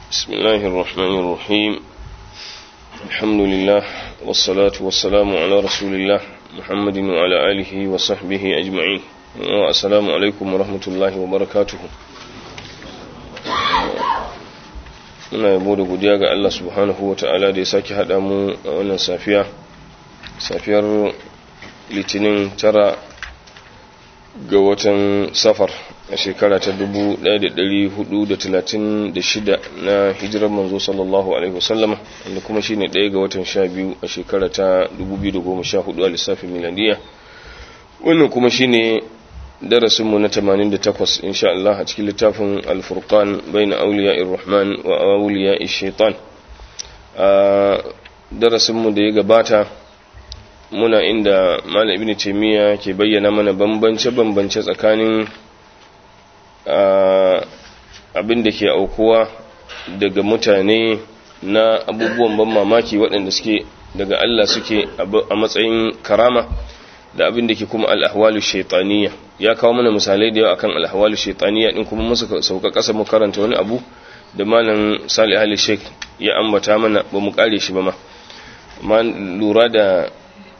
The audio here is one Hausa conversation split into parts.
بسم الله الرحمن الرحيم الحمد لله والصلاة والسلام على رسول الله محمد وعلى آله وصحبه أجمعين والسلام عليكم ورحمة الله وبركاته muna yabo da godiya ga Allah subhanahu wa ta'ala da ya sake haɗa mu a wannan safiya safiyar litinin tara ga watan safar a shekara ta 1436 na hijirar manzo sallallahu alaihi wasallama wanda kuma shine ɗaya ga watan 12 a shekara ta 2014 a lissafin miladiya wannan kuma shine darasinmu na 88 insha Allah a cikin littafin al-furqan bayna awliya ar-rahman wa awliya ash-shaytan a darasinmu da ya gabata muna inda malam ibnu taymiya ke bayyana mana bambance bambance tsakanin abin da ke aukuwa daga mutane na abubuwan ban mamaki waɗanda suke daga Allah suke a matsayin karama da abin da ke kuma al'ahwalu shaitaniya ya kawo mana misalai da yawa akan al'ahwalu shaitaniya din kuma musu sauka ƙasa mu karanta wani abu da malam salih ali sheik ya ambata mana ba mu kare shi ba ma amma lura da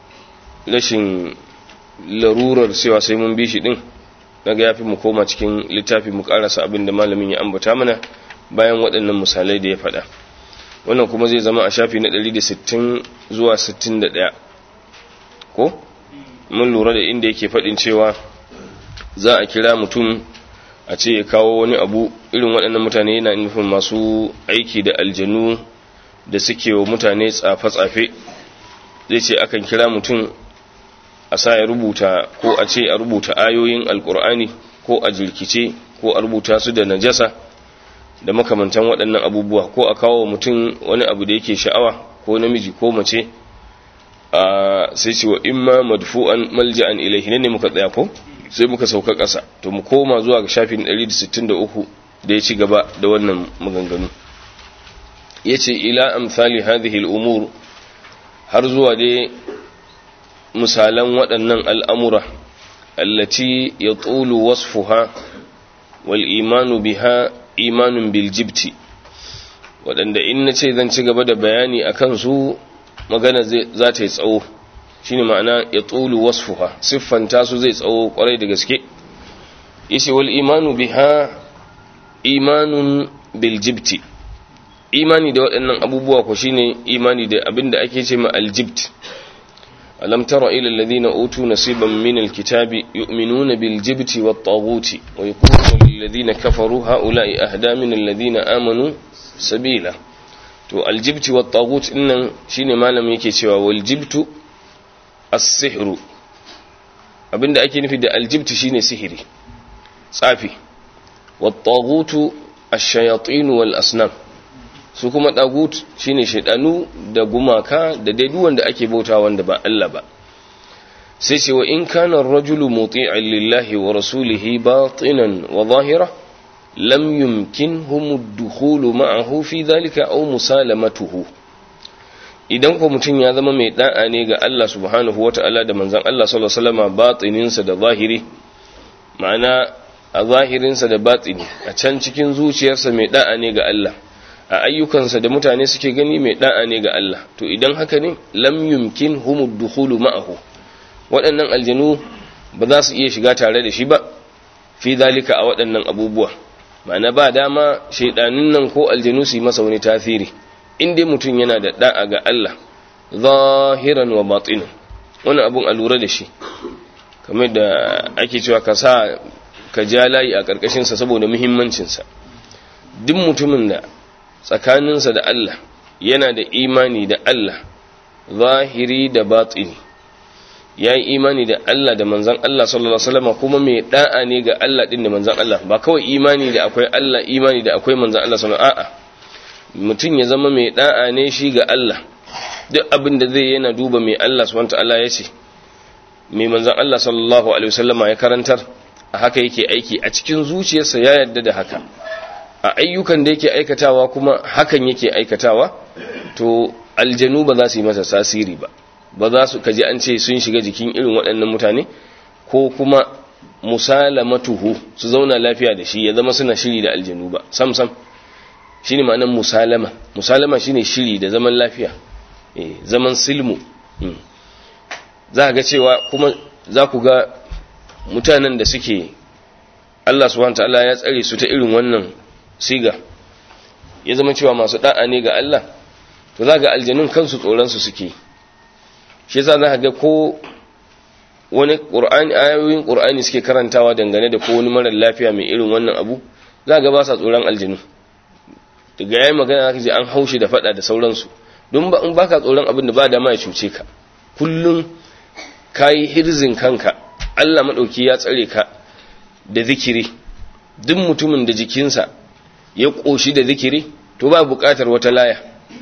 rashin larurar cewa sai mun bi shi din daga yafi mu koma cikin littafi mu karasa abin da malamin ya ambata mana bayan waɗannan misalai da ya faɗa wannan kuma zai zama a shafi na 160 zuwa 61 ko mun lura da inda yake faɗin cewa za a kira mutum a ce ya kawo wani abu irin waɗannan mutane yana nufin masu aiki da aljanu da suke wa mutane tsafe-tsafe zai ce akan kira mutum a sa ya rubuta ko a ce a rubuta ayoyin alkur'ani ko a jirkice ko a rubuta su da najasa da makamantan waɗannan abubuwa ko a kawo mutum wani abu da yake sha'awa ko namiji ko mace a sai ce wa imma madfu'an malja'an ilaihi ne muka tsaya ko sai muka sauka ƙasa to mu koma zuwa ga shafin 163 da ya ci gaba da wannan maganganu yace ila amsali hadhihi al-umur har zuwa dai misalan waɗannan al'amura allati ya tsulu wasfuha wal imanu biha imanun biljibti waɗanda in na ce zan ci gaba da bayani a kansu magana za ta yi tsawo shi ne ma'ana ya tsulu wasfuha siffanta su zai tsawo ƙwarai da gaske ishe wal imanu biha imanun biljibti imani da waɗannan abubuwa ko shine imani da abin da ake ce ma aljibti ألم تر إلى الذين أوتوا نصيبا من الكتاب يؤمنون بالجبت والطاغوت ويقولون للذين كفروا هؤلاء أهدى من الذين آمنوا سبيلا to aljibti wa tagut dinnan shine malam yake cewa wal jibtu as-sihru abinda ake nufi da aljibti shine sihiri tsafi wa tagutu ash-shayatin wal asnam su kuma ɗagut shine shaidanu da gumaka da dai wanda ake bauta wanda ba Allah ba sai ce wa in kana ar-rajulu muti'an lillahi wa rasulihi batinan wa zahira lam yumkinhum ad-dukhulu ma'ahu fi dhalika aw musalamatuhu idan ko mutum ya zama mai da'a ne ga Allah subhanahu wata'ala da manzon Allah sallallahu alaihi wasallam batininsa da zahiri ma'ana a zahirinsa da batini a can cikin zuciyarsa mai da'a ne ga Allah a ayyukansa da mutane suke gani mai da'a ne ga Allah to idan haka ne lam yumkin humud dukhulu ma'ahu waɗannan aljanu ba za su iya shiga tare da shi ba fi dalika a waɗannan abubuwa ma'ana ba dama shaidanin nan ko aljanu su yi masa wani tasiri in dai mutum yana da da'a ga Allah zahiran wa batinan wannan abun a lura da shi kamar da ake cewa ka sa ka ja layi a ƙarƙashinsa saboda muhimmancinsa duk mutumin da tsakaninsa da Allah yana da imani da Allah zahiri da batini ya yi imani da Allah da manzan Allah sallallahu Alaihi wasallam kuma mai da'a ne ga Allah ɗin da manzan Allah ba kawai imani da akwai Allah imani da akwai manzan Allah sallallahu a'a mutum ya zama mai da'a ne shi ga Allah duk abin da zai yana duba mai Allah subhanahu ta'ala ya ce mai manzan Allah sallallahu Alaihi wasallama ya karantar a haka yake aiki a cikin zuciyarsa ya yarda da haka a ayyukan da yake aikatawa kuma hakan yake aikatawa to aljanu ba za su yi masa tasiri ba ba za su kaji an ce sun shiga jikin irin waɗannan mutane ko kuma musalamatuhu su zauna lafiya da shi ya zama suna shiri da aljanu ba sam sam shine ma'anar musalama musalama shine shiri da zaman lafiya eh zaman silmu za ga cewa kuma za ku ga mutanen da suke Allah subhanahu ta'ala ya tsare su ta irin wannan siga ya zama cewa masu da'a ne ga Allah to za ga aljanun kansu tsoron su suke shi yasa za ga ko wani qur'ani ayoyin qur'ani suke karantawa dangane da ko wani mara lafiya mai irin wannan abu za ga ba sa tsoron aljanu daga yayin magana zaka ji an haushi da fada da sauransu don ba in baka tsoron abin da ba da ma ya cuce ka kullun kayi hirzin kanka Allah madauki ya tsare ka da zikiri duk mutumin da jikinsa ya koshi da zikiri to ba buƙatar wata laya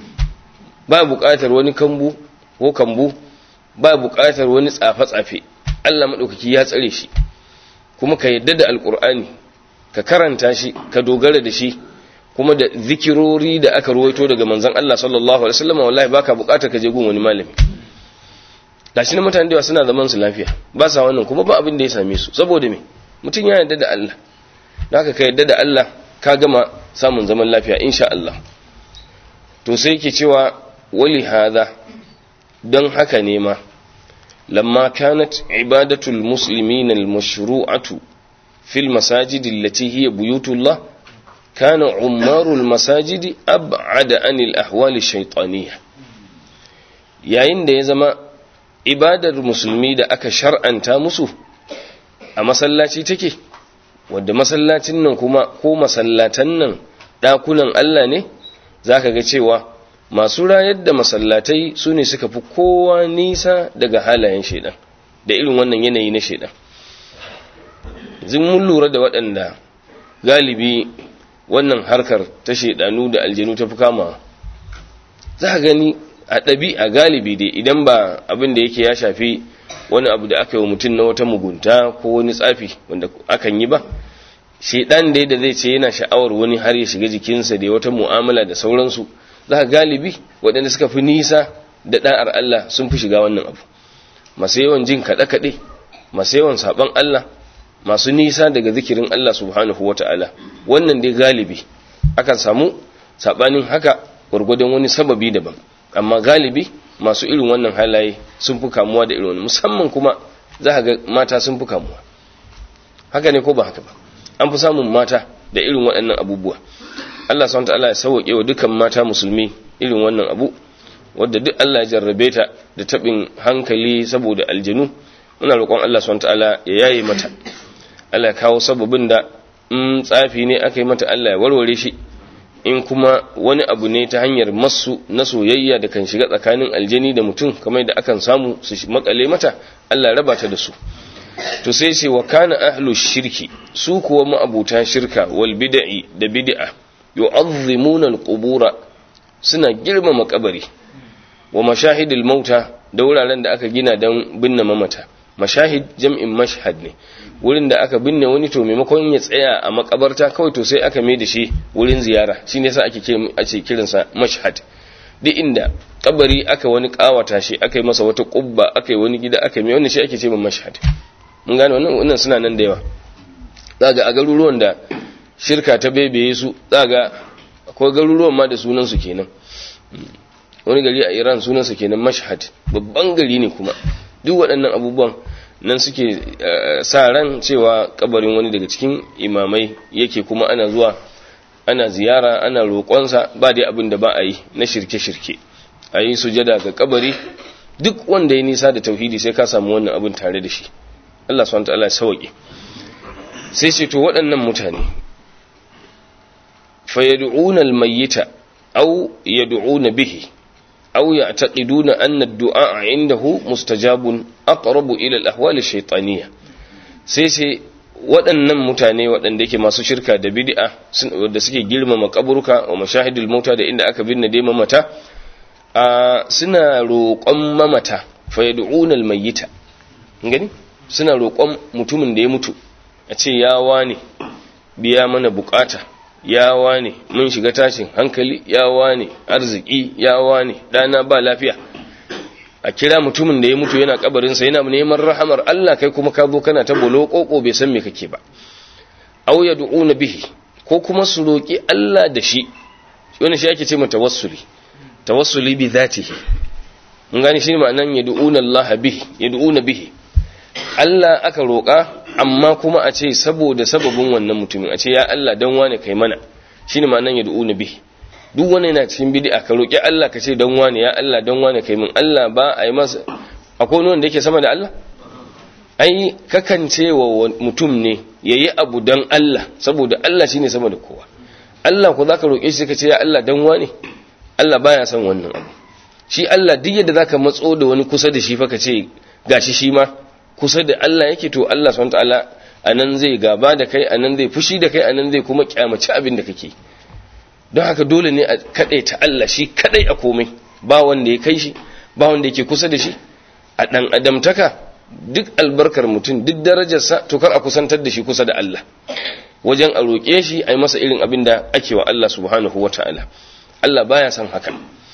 ba buƙatar wani kambu ko kambu ba buƙatar wani tsafe-tsafe Allah madaukaki ya tsare shi kuma ka yadda da alkur'ani ka karanta shi ka dogara da shi kuma da zikirori da aka ruwaito daga manzon Allah sallallahu alaihi wasallam wallahi baka bukatar ka je gun wani malami gashi na mutane da suna zaman su lafiya ba sa wannan kuma ba abin da ya same su saboda me mutum ya yarda da Allah haka ka yarda da Allah ka gama samun zaman lafiya insha Allah to sai yake cewa wali hadha don haka ne ma lamma kanat ibadatul muslimina al-mashru'atu fil masajidi allati hiya buyutullah كان عمار المساجد أبعد عن الأحوال الشيطانية yayin da ya zama ibadar musulmi da aka shar'anta musu a masallaci take wadda masallacin nan kuma ko masallatan nan ɗakunan Allah ne za ka ga cewa masu rayar da masallatai su ne suka fi kowa nisa daga halayen shaidan da irin wannan yanayi na shaidan zin mun lura da waɗanda galibi wannan harkar ta shaidanu da aljanu ta fi kama za a gani a ɗabi a galibi dai idan ba abin da yake ya shafi wani abu da aka yi wa mutum na wata mugunta ko wani tsafi wanda akan yi ba shaidan dai da zai ce yana sha'awar wani har ya shiga jikinsa da wata mu'amala da sauransu za a galibi waɗanda suka fi nisa da ɗa'ar Allah sun fi shiga wannan abu masu yawan jin kaɗe-kaɗe masu yawan saɓon Allah masu nisa daga zikirin Allah subhanahu wa ta'ala wannan dai galibi akan samu saɓanin haka gwargwadon wani sababi daban amma galibi masu irin wannan halaye sun fi kamuwa da irin wani musamman kuma za ga mata sun fi kamuwa haka ne ko ba haka ba an fi samun mata da irin waɗannan abubuwa Allah subhanahu wa ta'ala ya sauke wa dukan mata musulmi irin wannan abu wadda duk Allah ya jarrabe ta da tabin hankali saboda aljanu muna roƙon Allah subhanahu wa ta'ala ya yaye mata Allah kawo sababin da in tsafi ne aka yi mata Allah ya warware shi in kuma wani abu ne ta hanyar masu na soyayya da kan shiga tsakanin aljani da mutum kamar da akan samu su makale mata Allah raba ta da su to sai ce wa kana ahlu shirki su kuwa ma'abuta shirka wal bid'i da bid'a yu'azzimuna al-qubura suna girmama kabari wa mashahidil mauta da wuraren da aka gina don binne mamata mashahid jam'in mashhad ne wurin da aka binne wani to maimakon ya tsaya a makabarta kawai to sai aka mai da shi wurin ziyara shi ne sa ake ake kiransa mashhad duk inda kabari aka wani kawata shi aka yi masa wata kubba aka yi wani gida aka mai wannan shi ake ce min mashhad mun gane wannan wannan suna nan da yawa zaga a garuruwan da shirka ta bebeye su zaga akwai garuruwan ma da sunan su kenan wani gari a Iran sunan sa kenan mashhad babban gari ne kuma duk waɗannan abubuwan nan suke sa ran cewa kabarin wani daga cikin imamai yake kuma ana zuwa ana ziyara ana roƙonsa ba dai abin da ba a yi na shirke-shirke a yi sujada ga kabari duk wanda ya nisa da tauhidi sai ka samu wannan abin tare da shi Allah subhanahu ta'ala ya sauke sai ce to waɗannan mutane fa yad'una al-mayyita aw yad'una bihi أو يعتقدون أن الدعاء عنده مستجاب أقرب إلى الأحوال الشيطانية سيسي waɗannan mutane waɗanda yake masu shirka da bid'a da suke girmama kaburka wa mashahidul mauta da inda aka binne dai mamata a suna roƙon mamata fa yad'una almayyita gani suna roƙon mutumin da ya mutu a ce ya wane biya mana bukata ya wane mun shiga tashin hankali ya wane arziki ya wane dana ba lafiya a kira mutumin da ya mutu yana kabarinsa yana neman rahamar Allah kai kuma ka zo kana ta bolo koko bai san me kake ba aw yad'una bihi ko kuma su roki Allah da shi wannan shi ake ce mu tawassuli tawassuli bi zatihi mun gane shi ma'anan yad'una Allah bihi yad'una bihi Allah aka roƙa amma kuma a ce saboda sababin wannan mutumin a ce ya Allah dan wane kai mana shine ma'anan yad'una bihi duk wani yana cikin bid'a ka roƙi Allah ka ce dan wane ya Allah dan wane kai min Allah ba a yi masa akwai wanda yake sama da Allah ai kakan ce wa mutum ne yayi abu dan Allah saboda Allah shine sama da kowa Allah ko zaka roƙe shi ka ce ya Allah dan wane Allah baya son wannan abu shi Allah duk yadda zaka matso da wani kusa da shi fa ka ce gashi shi ma kusa da Allah yake to Allah subhanahu wataala anan zai gaba da kai anan zai fushi da kai anan zai kuma kyamaci abin da kake don haka dole ne a ta Allah shi kadai a komai ba wanda ya kai shi ba wanda yake kusa da shi a dan adamtaka duk albarkar mutum duk darajarsa to kar a kusantar da shi kusa da Allah wajen a roƙe shi a yi masa irin abin da ake wa Allah subhanahu wata'ala Allah baya son haka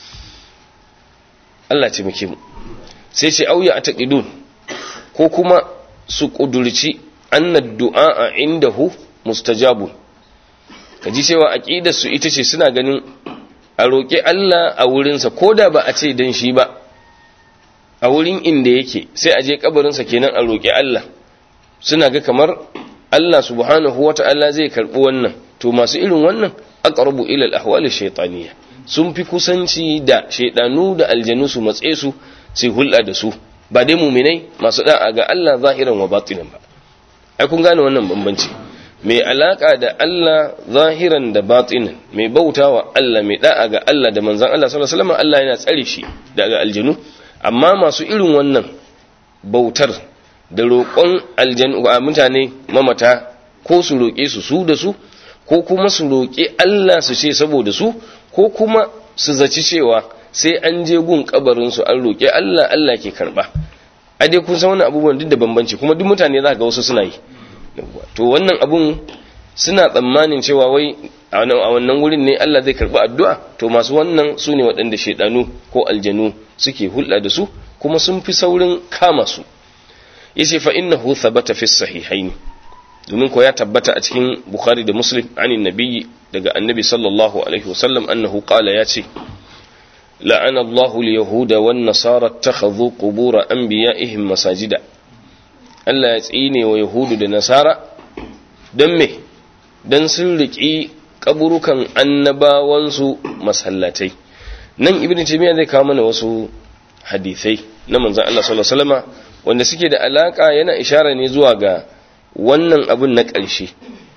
Allah ce muke mu sai ce auya a taƙidun ko kuma su ƙudurci annad du'a indahu mustajabun ka ji cewa aƙidarsu ita ce suna ganin a roƙi Allah a wurinsa ko da ba a ce don shi ba a wurin inda yake sai a je kabarinsa kenan a roƙi Allah suna ga kamar Allah subhanahu wa ta'ala zai karɓi wannan to masu irin wannan aqrabu ila al-ahwali shaytaniyya sun fi kusanci da shaydanu da aljanu su matse su sai hulɗa da su ba dai muminai masu da'a ga Allah zahiran wa batinan ba ai kun gane wannan bambanci mai alaka da Allah zahiran da batinan mai bautawa Allah mai da'a ga Allah da manzon Allah sallallahu alaihi wasallam Allah yana tsare shi daga aljanu amma masu irin wannan bautar da roƙon aljanu a mutane mamata ko su roƙe su su da su ko kuma su roƙi Allah su ce saboda su ko kuma su zaci cewa sai an je gun kabarin su an roƙi Allah Allah ke karba a dai kun san wannan abubuwan duk da bambanci kuma duk mutane za ga wasu suna yi to wannan abun suna tsammanin cewa wai a wannan wurin ne Allah zai karbi addu'a to masu wannan su ne waɗanda shaidanu ko aljanu suke hulɗa da su kuma sun fi saurin kama su yace fa innahu thabata fi sahihaini domin ko ya tabbata a cikin bukhari da muslim anin nabiyyi daga annabi sallallahu alaihi wasallam annahu qala yace la'ana Allahu al-yahuda wan nasara ittakhadhu qubur anbiya'ihim masajida Allah ya tsine wa yahudu da nasara don me don sun riƙi kaburukan annabawansu masallatai nan ibn taymiya zai kawo mana wasu hadisai na manzon Allah sallallahu alaihi wasallama wanda suke da alaka yana ishara ne zuwa ga wannan abun na ƙarshe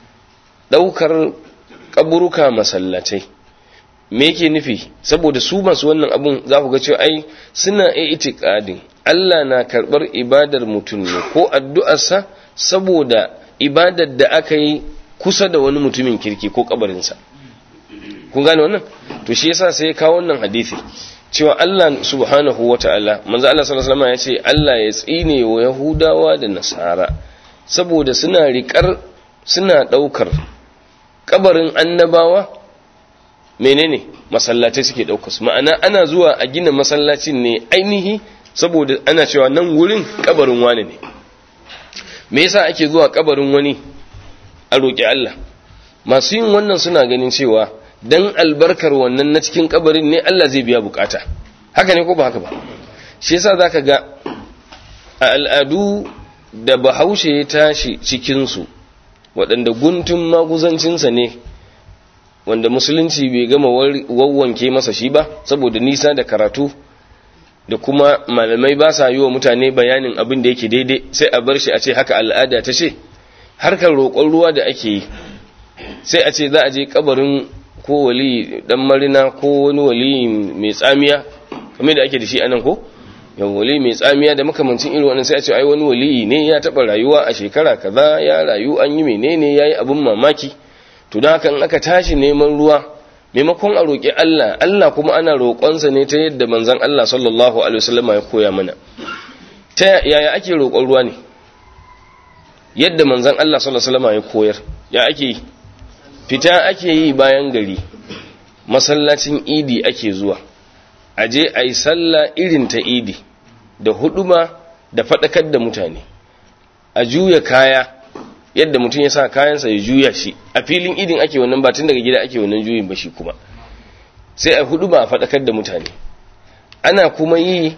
daukar kaburuka masallatai me yake nufi saboda su masu wannan abun za ku ga cewa ai suna itikadin Allah na karbar ibadar mutum ne ko addu'arsa saboda ibadar da aka yi kusa da wani mutumin kirki ko kabarinsa kun gane wannan to shi yasa sai ya kawo wannan hadisi cewa Allah subhanahu wata'ala manzo Allah sallallahu alaihi wasallam ya ce Allah ya tsine wa Yahudawa da Nasara saboda suna riƙar suna ɗaukar kabarin annabawa menene masallatai suke ɗaukar su ma'ana ana zuwa a gina masallacin ne ainihi saboda ana cewa nan wurin kabarin wani ne me yasa ake zuwa kabarin wani a roƙi Allah masu yin wannan suna ganin cewa dan albarkar wannan na cikin kabarin ne Allah zai biya bukata haka ne ko ba haka ba shi yasa zaka ga a al'adu da bahaushe ya tashi cikin su waɗanda guntun maguzancinsa ne wanda musulunci bai gama wawwanke masa shi ba saboda nisa da karatu da kuma malamai ba sa yi wa mutane bayanin abin da yake daidai sai a bar shi a ce haka al'ada ta ce harkar roƙon ruwa da ake yi sai a ce za a je kabarin ko wali dan marina ko wani wali mai tsamiya kamar da ake da shi anan ko yau wali mai tsamiya da makamancin irin wannan sai a ce ai wani wali ne ya taɓa rayuwa a shekara kaza ya rayu an yi menene ya yi abin mamaki to don haka in aka tashi neman ruwa maimakon a roƙi Allah Allah kuma ana roƙonsa ne ta yadda manzon Allah sallallahu alaihi wasallam ya koya mana ta yaya ake roƙon ruwa ne yadda manzon Allah sallallahu alaihi wasallam ya koyar ya ake fita ake yi bayan gari masallacin idi ake zuwa aje ayi sallah irin ta idi da huduma da fadakar da mutane a juya kaya yadda mutum ya sa kayansa ya juya shi a filin idin ake wannan ba tun daga gida ake wannan juyin ba shi kuma sai a hudu ba a faɗakar da mutane ana kuma yi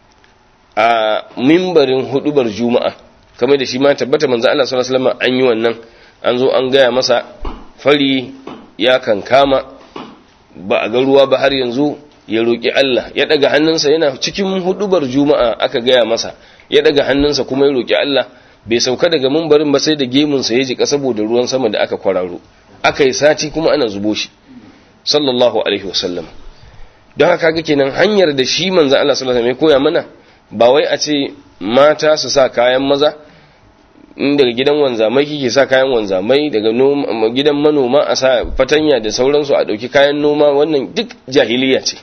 a mimbarin hudubar juma'a kamar da shi ma tabbata manzo Allah sallallahu alaihi wasallam an yi wannan an zo an gaya masa fari ya kankama ba a ga ruwa ba har yanzu ya roki Allah ya daga hannunsa yana cikin hudubar juma'a aka gaya masa ya daga hannunsa kuma ya roki Allah bai sauka daga mimbarin ba sai da gemunsa ya jika saboda ruwan sama da aka kwararo aka yi sati kuma ana zubo shi sallallahu alaihi wasallam don haka ga kenan hanyar da shi manzo Allah sallallahu alaihi wasallam ya koya mana ba wai a ce mata su sa kayan maza in daga gidan wanzamai kike sa kayan wanzamai daga gidan manoma a sa fatanya da sauransu a dauki kayan noma wannan duk jahiliya ce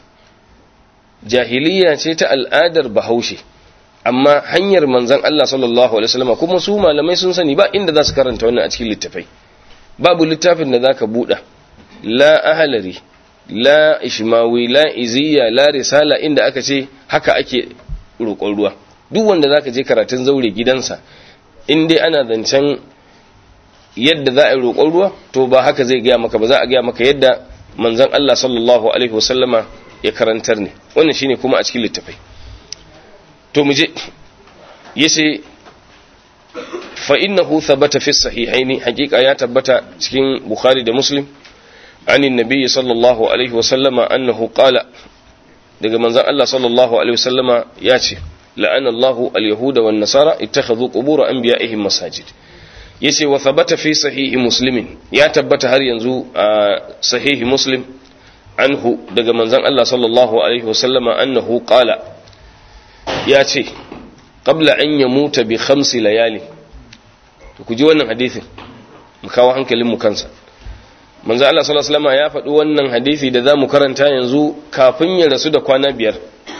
jahiliya ce ta al'adar bahaushe amma hanyar manzon Allah sallallahu alaihi wasallam kuma su malamai sun sani ba inda za su karanta wannan a cikin littafai babu littafin da zaka buɗa la ahalari la ishmawi la iziya la risala inda aka ce haka ake roƙon ruwa duk wanda zaka je karatun zaure gidansa in dai ana zancen yadda za a yi roƙon ruwa to ba haka zai gaya maka ba za a gaya maka yadda manzon Allah sallallahu alaihi wasallama ya karantar ne wannan shine kuma a cikin littafai to mu je yace fa innahu thabata fi sahihaini haqiqa ya tabbata cikin bukhari da muslim anin nabiy sallallahu alaihi wasallama annahu qala daga manzon Allah sallallahu alaihi wasallama ya ce la'ana Allahu al-yahuda wan nasara ittakhadhu qubur anbiya'ihim masajid yace wa thabata fi sahihi muslimin ya tabbata har yanzu a sahihi muslim anhu daga manzon Allah sallallahu alaihi wasallama annahu qala ya ce qabla an yamuta bi khamsi layali to ku ji wannan hadisin mu kawo hankalin mu kansa manzo Allah sallallahu alaihi wasallam ya faɗi wannan hadisi da zamu karanta yanzu kafin ya rasu da kwana biyar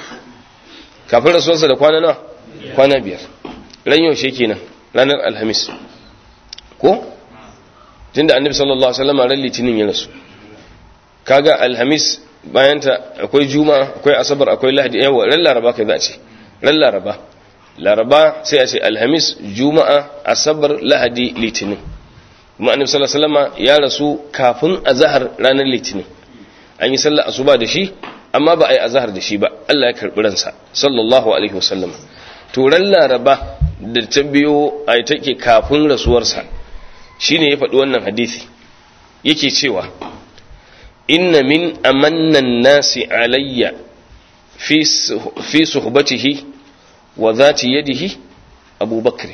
kafin rasuwarsa da kwana nawa kwana biyar ran yaushe kenan ranar alhamis ko tunda annabi sallallahu alaihi wasallam ran litinin ya rasu kaga alhamis bayan ta akwai juma'a akwai asabar akwai lahadi yawa ran laraba kai za a ce ran laraba laraba sai a ce alhamis juma'a asabar lahadi litinin kuma annabi sallallahu alaihi wasallam ya rasu kafin azhar ranar litinin an yi sallar asuba da shi amma ba a yi azhar da shi ba Allah ya karbi ransa sallallahu alaihi wasallam to ran laraba da ta biyo ai take kafin rasuwarsa shine ya faɗi wannan hadisi yake cewa inna min amannan nasi alayya fi fi suhbatihi wa zati yadihi abubakar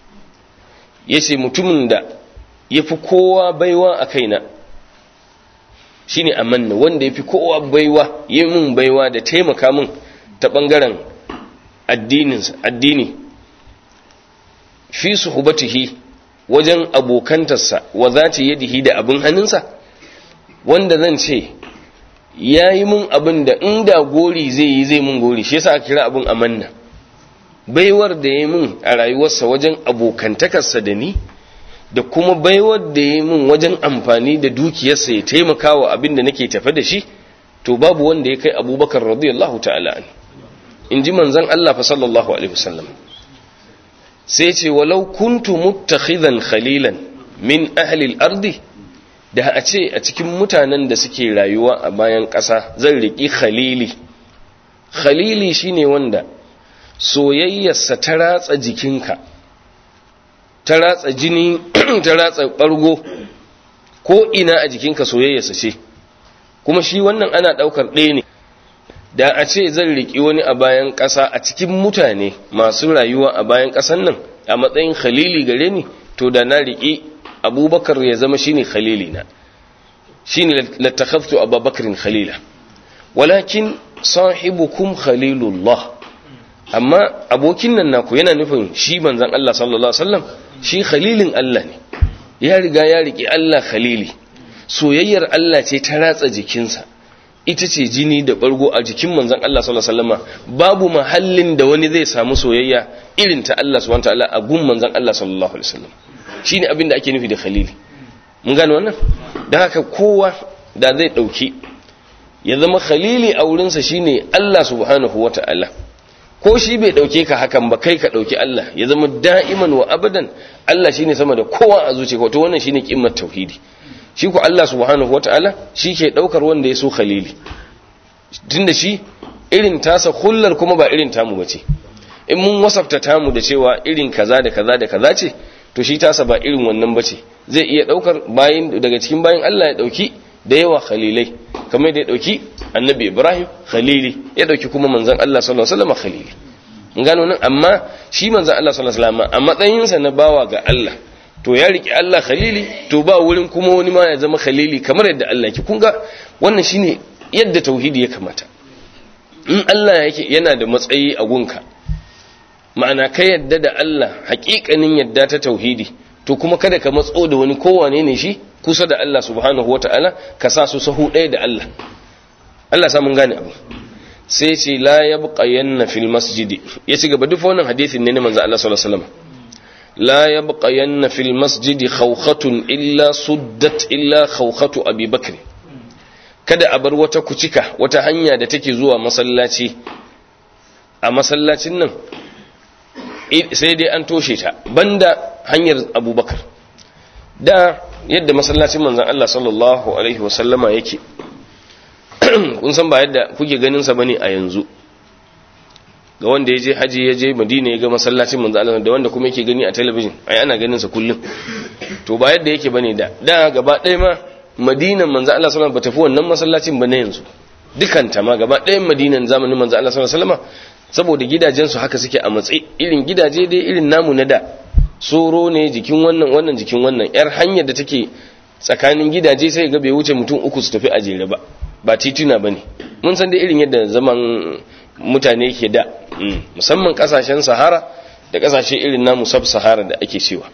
yace mutumin da ya fi kowa baiwa a kaina shi ne amanna wanda ya fi kowa baiwa yi min baiwa da taimaka min ta ɓangaren addini fi su hubatihi wajen abokantarsa wa za ta yadihi da abin hannunsa wanda zan ce ya yi min abin da inda gori zai yi zai min gori shi yasa aka kira abin amanna baiwar da ya min a rayuwarsa wajen abokantakarsa da ni da kuma baiwar da ya min wajen amfani da dukiyarsa ya taimaka wa abin da nake tafe da shi to babu wanda ya kai abubakar radiyallahu ta'ala an in ji manzan Allah fa sallallahu alaihi wasallam sai ce walau kuntu muttakhidan khalilan min ahli al-ardi da a ce a cikin mutanen da suke rayuwa a bayan ƙasa zan riki khalili khalili shine wanda soyayyarsa ta ratsa jikinka ta ratsa jini ta ratsa ɓargo ko ina a jikinka soyayyarsa ce kuma shi wannan ana ɗaukar ɗaya ne da a ce zan riƙi wani a bayan ƙasa a cikin mutane masu rayuwa a bayan ƙasan nan a matsayin khalili gare ni to da na riƙi abubakar ya zama shine khalili na shine lattakhaftu abubakarin khalila walakin sahibukum khalilullah amma abokin nan naku yana nufin shi manzon Allah sallallahu alaihi wasallam shi khalilin Allah ne ya riga ya riƙe Allah khalili soyayyar Allah ce ta ratsa jikinsa ita ce jini da bargo a jikin manzon Allah sallallahu alaihi wasallam babu mahallin da wani zai samu soyayya irin ta Allah subhanahu wataala a gun manzon Allah sallallahu alaihi wasallam shine abin da ake nufi da khalili mun gane wannan dan haka kowa da zai dauki ya zama khalili a wurinsa shine Allah subhanahu wataala ko shi bai dauke ka hakan ba kai ka dauki Allah ya zama da'iman wa abadan Allah shine sama da kowa a zuciya to wannan shine kimmar tauhidi shi ko Allah subhanahu wataala shi ke daukar wanda ya so khalili tunda shi irin tasa hullar kuma ba irin tamu bace in mun wasafta tamu da cewa irin kaza da kaza da kaza ce to shi tasa ba irin wannan bace zai iya daukar bayin daga cikin bayin Allah ya dauki da yawa khalilai kamar da ya dauki annabi Ibrahim khalili ya dauki kuma manzon Allah sallallahu alaihi wasallam khalili gano nan amma shi manzon Allah sallallahu alaihi wasallam a matsayinsa na bawa ga Allah to ya riki Allah khalili to ba wurin kuma wani ma ya zama khalili kamar yadda Allah yake kun ga wannan shine yadda tauhidi ya kamata in Allah yake yana da matsayi a gunka ma'ana ka yadda da Allah haƙiƙanin yadda ta tauhidi to kuma kada ka matso da wani kowane ne shi kusa da Allah subhanahu wata'ala ka sa su sahu ɗaya da Allah Allah sa mun gane abu sai ce la yabqayanna fil masjidi ya ci gaba duk wannan hadisin ne na manzo Allah sallallahu alaihi wasallam لا يبقين في المسجد خوخة إلا سدت إلا خوخة أبي بكر kada a bar wata kucika wata hanya da take zuwa masallaci a masallacin nan sai dai an toshe ta banda hanyar abubakar da yadda masallacin manzan Allah sallallahu Alaihi wasallama yake kun san ba yadda kuke ganinsa bane a yanzu ga wanda ya je haji ya je madina ya ga masallacin manzo Allah da wanda kuma yake gani a talabijin ai ana ganin sa kullum to ba yadda yake bane da da gaba ɗaya ma madinan manzo Allah sallallahu alaihi wasallam ba tafi wannan masallacin ba na yanzu dukan ta ma gaba ɗayan madinan zamanin manzo Allah sallallahu alaihi wasallam saboda gidajen su haka suke a matsayi irin gidaje dai irin namu na da soro ne jikin wannan wannan jikin wannan yar hanyar da take tsakanin gidaje sai ga bai wuce mutum uku su tafi a jere ba ba tituna bane mun san dai irin yadda zaman mutane ke da musamman kasashen sahara da kasashe irin namu sub sahara da ake cewa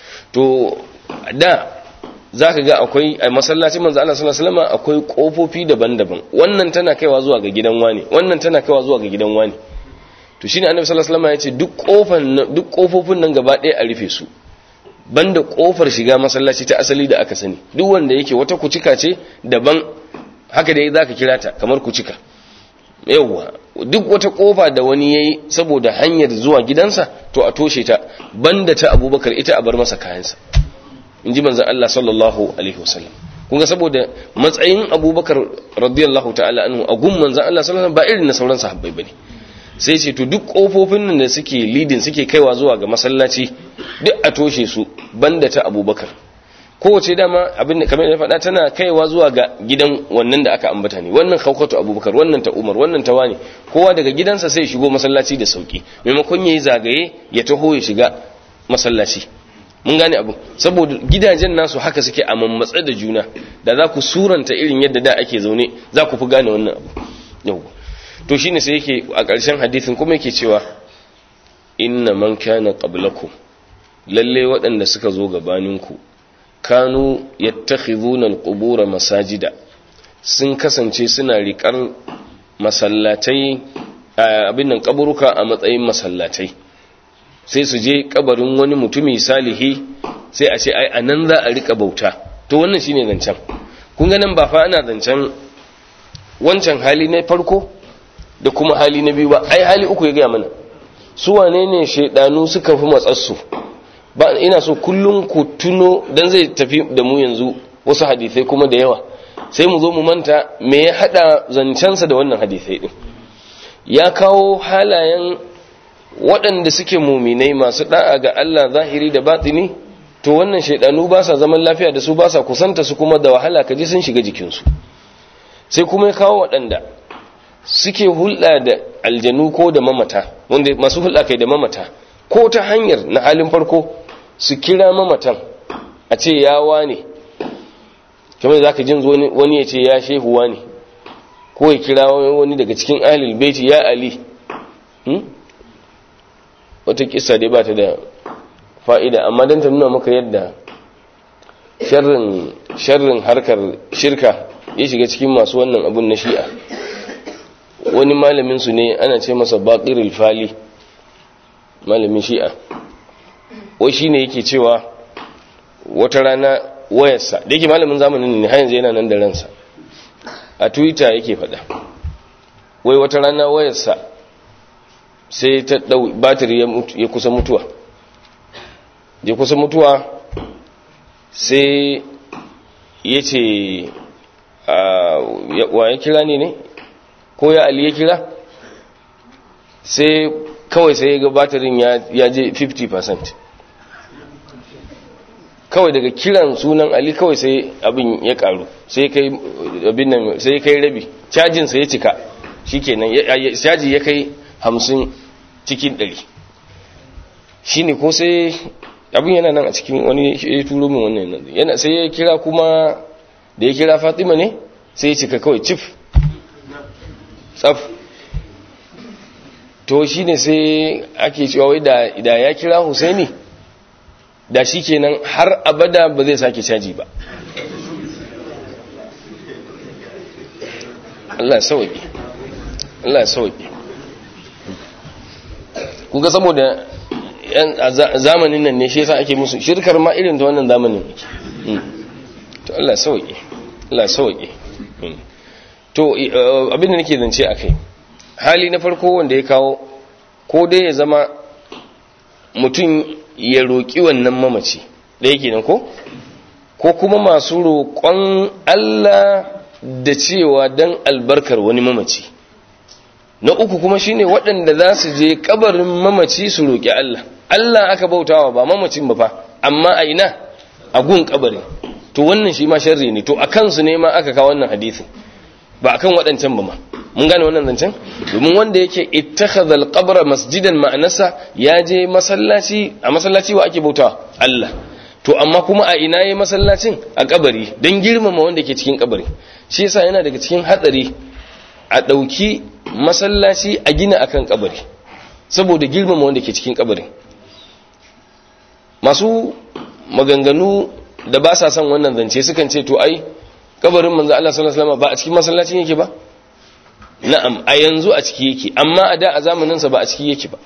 to da za ka ga akwai a masallacin manzo Allah sallallahu alaihi wasallam akwai kofofi daban-daban wannan tana kaiwa zuwa ga gidan wani wannan tana kaiwa zuwa ga gidan wani to shine annabi sallallahu alaihi wasallam ya ce duk kofan duk kofofin nan gaba ɗaya a rufe su banda kofar shiga masallaci ta asali da aka sani duk wanda yake wata kucika ce daban haka dai zaka kira ta kamar kucika yawwa duk wata kofa da wani yayi saboda hanyar zuwa gidansa to a toshe ta banda ta abubakar ita a bar masa kayansa in ji manzan Allah sallallahu alaihi wasallam kun ga saboda matsayin abubakar radiyallahu ta'ala anhu a gun manzan Allah sallallahu ba irin na sauran sahabbai bane sai ce to duk kofofin nan da suke lidin suke kaiwa zuwa ga masallaci duk a toshe su banda ta abubakar kowace dama abin da kamar da faɗa tana kaiwa zuwa ga gidan wannan da aka ambata ne wannan kaukatu abubakar wannan ta umar wannan ta wani kowa daga gidansa sai shigo masallaci da sauki maimakon yayi zagaye ya taho ya shiga masallaci mun gane abu saboda gidajen nasu haka suke a mammatsa da juna da za ku suranta irin yadda da ake zaune za ku fi gane wannan abu yau to shine sai yake a ƙarshen hadisin kuma yake cewa inna man kana qablakum lalle waɗanda suka zo gabaninku kanu yattakhidhuna alqubura masajida sun kasance suna riƙar masallatai abin nan kaburuka a matsayin masallatai sai su je kabarin wani mutumi salihi sai a ce ai anan za a rika bauta to wannan shine zancen kun ga nan ba fa ana zancen wancan hali na farko da kuma hali na biyu ba ai hali uku ya gaya mana su wane ne shaidanu suka fi matsarsu ba ina so kullum ku tuno dan zai tafi da mu yanzu wasu hadisai kuma da yawa sai mu zo mu manta me ya hada zancensa da wannan hadisai din ya kawo halayen waɗanda suke muminai masu da'a ga Allah zahiri da batini to wannan shaidanu ba sa zaman lafiya da su ba sa kusanta su kuma da wahala kaji sun shiga jikinsu sai kuma ya kawo waɗanda suke hulɗa da aljanu ko da mamata wanda masu hulɗa kai da mamata ko ta hanyar na halin farko su kira mamatan a ce yawa ne kamar za ka jin wani ya ce ya shehuwa ne ko ya kira wani daga cikin ahlul baiti ya ali wata kisa dai ba ta da fa'ida amma don ta nuna maka yadda sharrin harkar shirka ya shiga cikin masu wannan abun na shi'a wani malaminsu ne ana ce masa baƙirul fali malamin shi'a wai shi ne yake cewa wata rana wayarsa da yake malamin zamanin ne har yanzu yana nan da ransa a twitter yake faɗa wai wata rana wayarsa sai ta ɗau batiri ya kusa mutuwa ya kusa mutuwa sai ya ce wa ya kira ne ne ko ya ali ya kira sai kawai sai ya ga batirin ya je 50% kawai daga kiran sunan ali kawai sai abin ya karu sai kai abin nan sai kai rabi cajin sa ya cika shikenan caji ya kai 50 cikin 100 shine ko sai abin yana nan a cikin wani ya turo min wannan yana sai ya kira kuma da ya kira Fatima ne sai ya cika kawai cif tsaf to shine sai ake cewa wai da ya kira Husaini da shi kenan har abada ba zai sake caji ba Allah sauki Allah sauki kuga saboda zamanin nan ne shi yasa ake musu shirkar ma irin ta wannan zamanin to Allah sauki Allah sauki to abin da nake zance akai hali na farko wanda ya kawo ko dai ya zama mutum ya roƙi wannan mamaci da yake nan ko ko kuma masu roƙon Allah da cewa dan albarkar wani mamaci na uku kuma shine waɗanda za su je kabarin mamaci su roƙi Allah Allah aka bautawa ba mamacin ba fa amma a ina a gun kabarin to wannan shi ma sharri ne to a kansu ne ma aka kawo wannan hadisi ba akan waɗancan ba ma mun gane wannan zancen domin wanda yake ittakhadha al-qabra masjidan ma'anasa ya je masallaci a masallaci wa ake bautawa Allah to amma kuma a ina yayi masallacin a kabari dan girmama wanda ke cikin kabari shi yasa yana daga cikin hatsari a dauki masallaci a gina akan kabari saboda girmama wanda ke cikin kabari masu maganganu da ba sa son wannan zance sukan ce to ai kabarin manzo Allah sallallahu alaihi wasallam ba a cikin masallacin yake ba na'am a yanzu a ciki yake amma a da a zamanin sa ba a ciki yake ba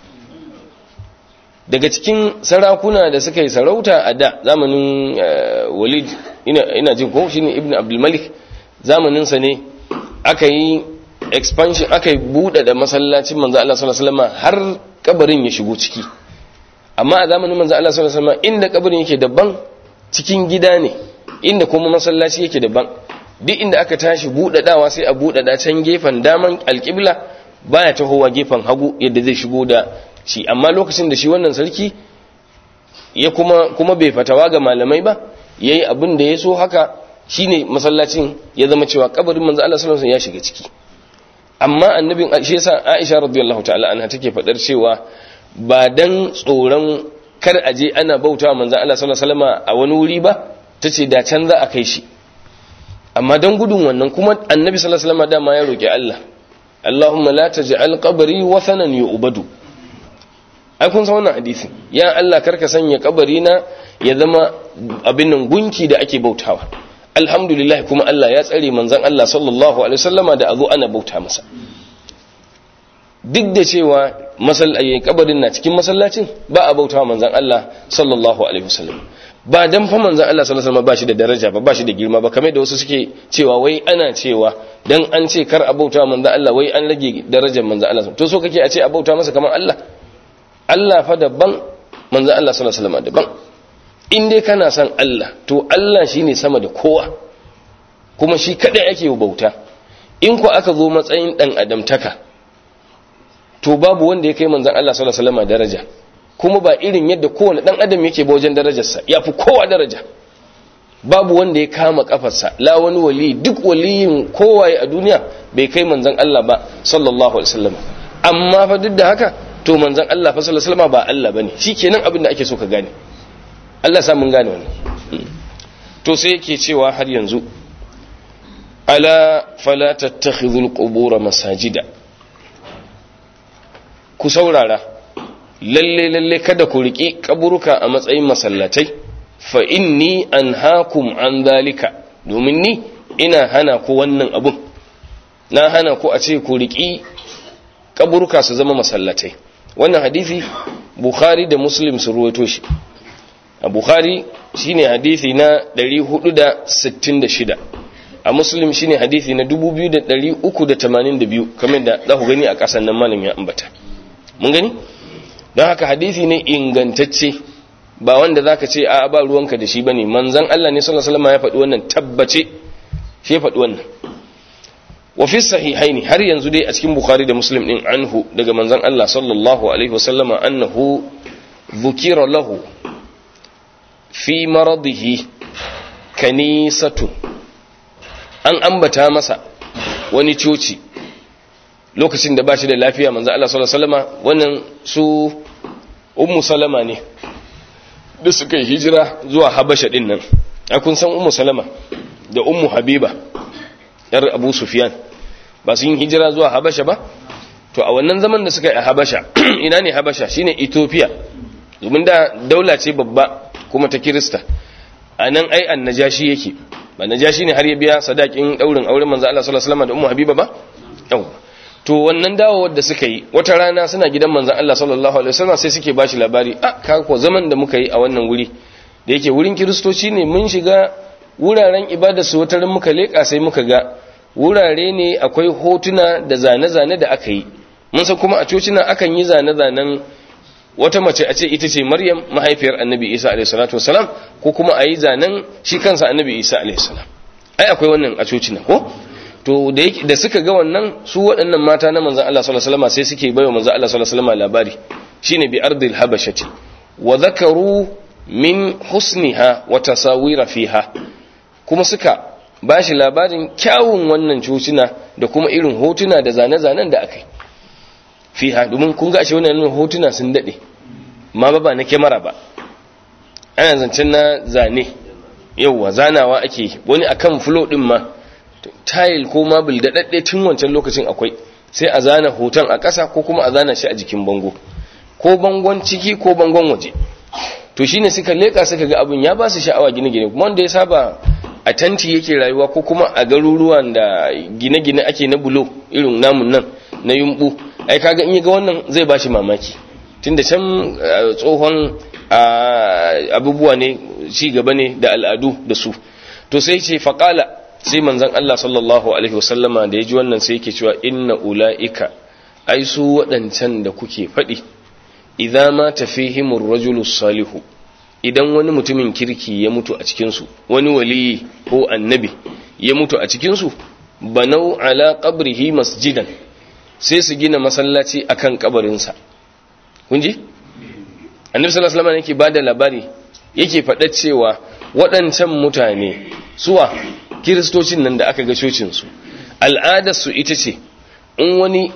daga cikin sarakuna da suka yi sarauta a da zamanin Walid ina ina jin ko shine Ibn Abdul Malik zamanin sa ne aka yi expansion aka yi bude da masallacin manzo Allah sallallahu alaihi wasallam har kabarin ya shigo ciki amma a zamanin manzo Allah sallallahu alaihi wasallam inda kabarin yake daban cikin gida ne inda kuma masallaci yake daban duk inda aka tashi buɗaɗawa sai a buɗaɗa can gefen daman alƙibla baya tahowa gefen hagu yadda zai shigo da shi amma lokacin da shi wannan sarki ya kuma kuma bai fatawa ga malamai ba yayi abin da ya so haka shine masallacin ya zama cewa kabarin manzo Allah sallallahu alaihi wasallam ya shiga ciki amma annabin shi yasa Aisha radiyallahu ta'ala anha take fadar cewa ba dan tsoron kar aje ana bautawa manzo Allah sallallahu alaihi wasallam a wani wuri ba tace da can za a kai shi amma don gudun wannan kuma annabi sallallahu alaihi wasallam dama ya roki Allah Allahumma la taj'al qabri wathanan yu'badu ai kun san wannan hadisi ya Allah karka sanya kabari na ya zama abin nan gunki da ake bautawa alhamdulillah kuma Allah ya tsare manzon Allah sallallahu alaihi wasallama da azo ana bauta masa duk da cewa masallaci kabarin na cikin masallacin ba a bautawa manzon Allah sallallahu alaihi wasallam ba dan fa manzon Allah sallallahu alaihi wasallam ba shi da daraja ba ba shi da girma ba kamar da wasu suke cewa wai ana cewa dan an ce kar a bauta manzon Allah wai an rage darajar manzon Allah to so kake a ce a bauta masa kamar Allah Allah fa daban manzon Allah sallallahu alaihi wasallam daban in dai kana son Allah to Allah shine sama da kowa kuma shi kadai ake bauta in ko aka zo matsayin dan adamtaka to babu wanda ya kai manzon Allah sallallahu alaihi wasallam daraja kuma ba irin yadda kowane dan adam yake ba wajen darajarsa ya fi kowa daraja babu wanda ya kama kafarsa la wani wali duk waliyin kowaye a duniya bai kai manzon Allah ba sallallahu alaihi wasallam amma fa duk da haka to manzon Allah fa sallallahu alaihi wasallam ba Allah bane shikenan abin da ake so ka gane Allah sa mun gane wannan to sai yake cewa har yanzu ala fala tattakhidhul qubur masajida ku saurara lalle lalle kada ku riƙi kaburuka a matsayin masallatai fa inni anhaakum an zalika domin ni ina hana ku wannan abun na hana ku a ce ku riƙi kaburuka su zama masallatai wannan hadisi bukhari da muslim su ruwaito shi a bukhari shine hadisi na 466 a muslim shine hadisi na 2382 kamar da za ku gani a ƙasan nan malam ya ambata mun gani don haka hadisi ne ingantacce ba wanda zaka ce a ba ruwanka da shi bane manzon Allah ne sallallahu alaihi wasallam ya faɗi wannan tabbace shi ya faɗi wannan wa fi sahihaini har yanzu dai a cikin bukhari da muslim din anhu daga manzon Allah sallallahu alaihi wasallama annahu dhukira lahu fi maradihi kanisatu an ambata masa wani coci lokacin da ba shi da lafiya manzo Allah sallallahu alaihi wasallama wannan su ummu salama ne da suka yi hijira zuwa habasha din nan a kun san ummu salama da ummu habiba yar abu sufyan ba su yin hijira zuwa habasha ba to a wannan zaman da suka yi a habasha ina ne habasha shine ethiopia domin da daula ce babba kuma ta kirista a nan ai an najashi yake ba najashi ne har ya biya sadakin daurin auren manzo Allah sallallahu alaihi wasallam da ummu habiba ba yawa to wannan dawowar da suka yi wata rana suna gidan manzon Allah sallallahu alaihi wasallam sai suke bashi labari a ka ko zaman da muka yi a wannan wuri da yake wurin kiristoci ne mun shiga wuraren ibada su wata ran muka leka sai muka ga wurare ne akwai hotuna da zane-zane da aka yi mun san kuma a cocina akan yi zane-zanen wata mace a ce ita ce maryam mahaifiyar annabi isa alaihi salatu wasalam ko kuma a yi zanen shi kansa annabi isa alaihi salam ai akwai wannan a cocina ko to da suka ga wannan su waɗannan mata na manzan Allah sallallahu alaihi wasallam sai suke bayo manzan Allah sallallahu alaihi wasallam labari shine bi ardil habashati wa dhakaru min husniha wa tasawira fiha kuma suka bashi labarin kyawun wannan cocina da kuma irin hotuna da zane-zanen da akai fiha domin kun ga shi wannan hotuna sun dade ma ba ba na kyamara ba ana zancen na zane yauwa zanawa ake wani akan flow din ma tile ko mabil da dadde tun wancan lokacin akwai sai a zana hoton a ƙasa ko kuma a zana shi a jikin bango ko bangon ciki ko bangon waje to shine suka leka suka ga abun ya ba su sha'awa gine-gine kuma wanda ya saba a tanti yake rayuwa ko kuma a garuruwan da gine-gine ake na bulo irin namun nan na yumbu ai kaga in ga wannan zai bashi mamaki tunda can tsohon abubuwa ne ci gaba ne da al'adu da su to sai ce faqala sai manzon Allah sallallahu alaihi wasallama da ya ji wannan sai yake cewa inna ulaika ai su waɗancan da kuke faɗi idza ma tafihimur rajulu salihu idan wani mutumin kirki ya mutu a cikin su wani waliyi ko annabi ya mutu a cikin su banau ala qabrihi masjidan sai su gina masallaci akan kabarinsa kun ji annabi sallallahu alaihi wasallam yake bada labari yake faɗa cewa waɗancan mutane suwa kiristocin nan da aka ga cocinsu al'adarsu ita ce in wani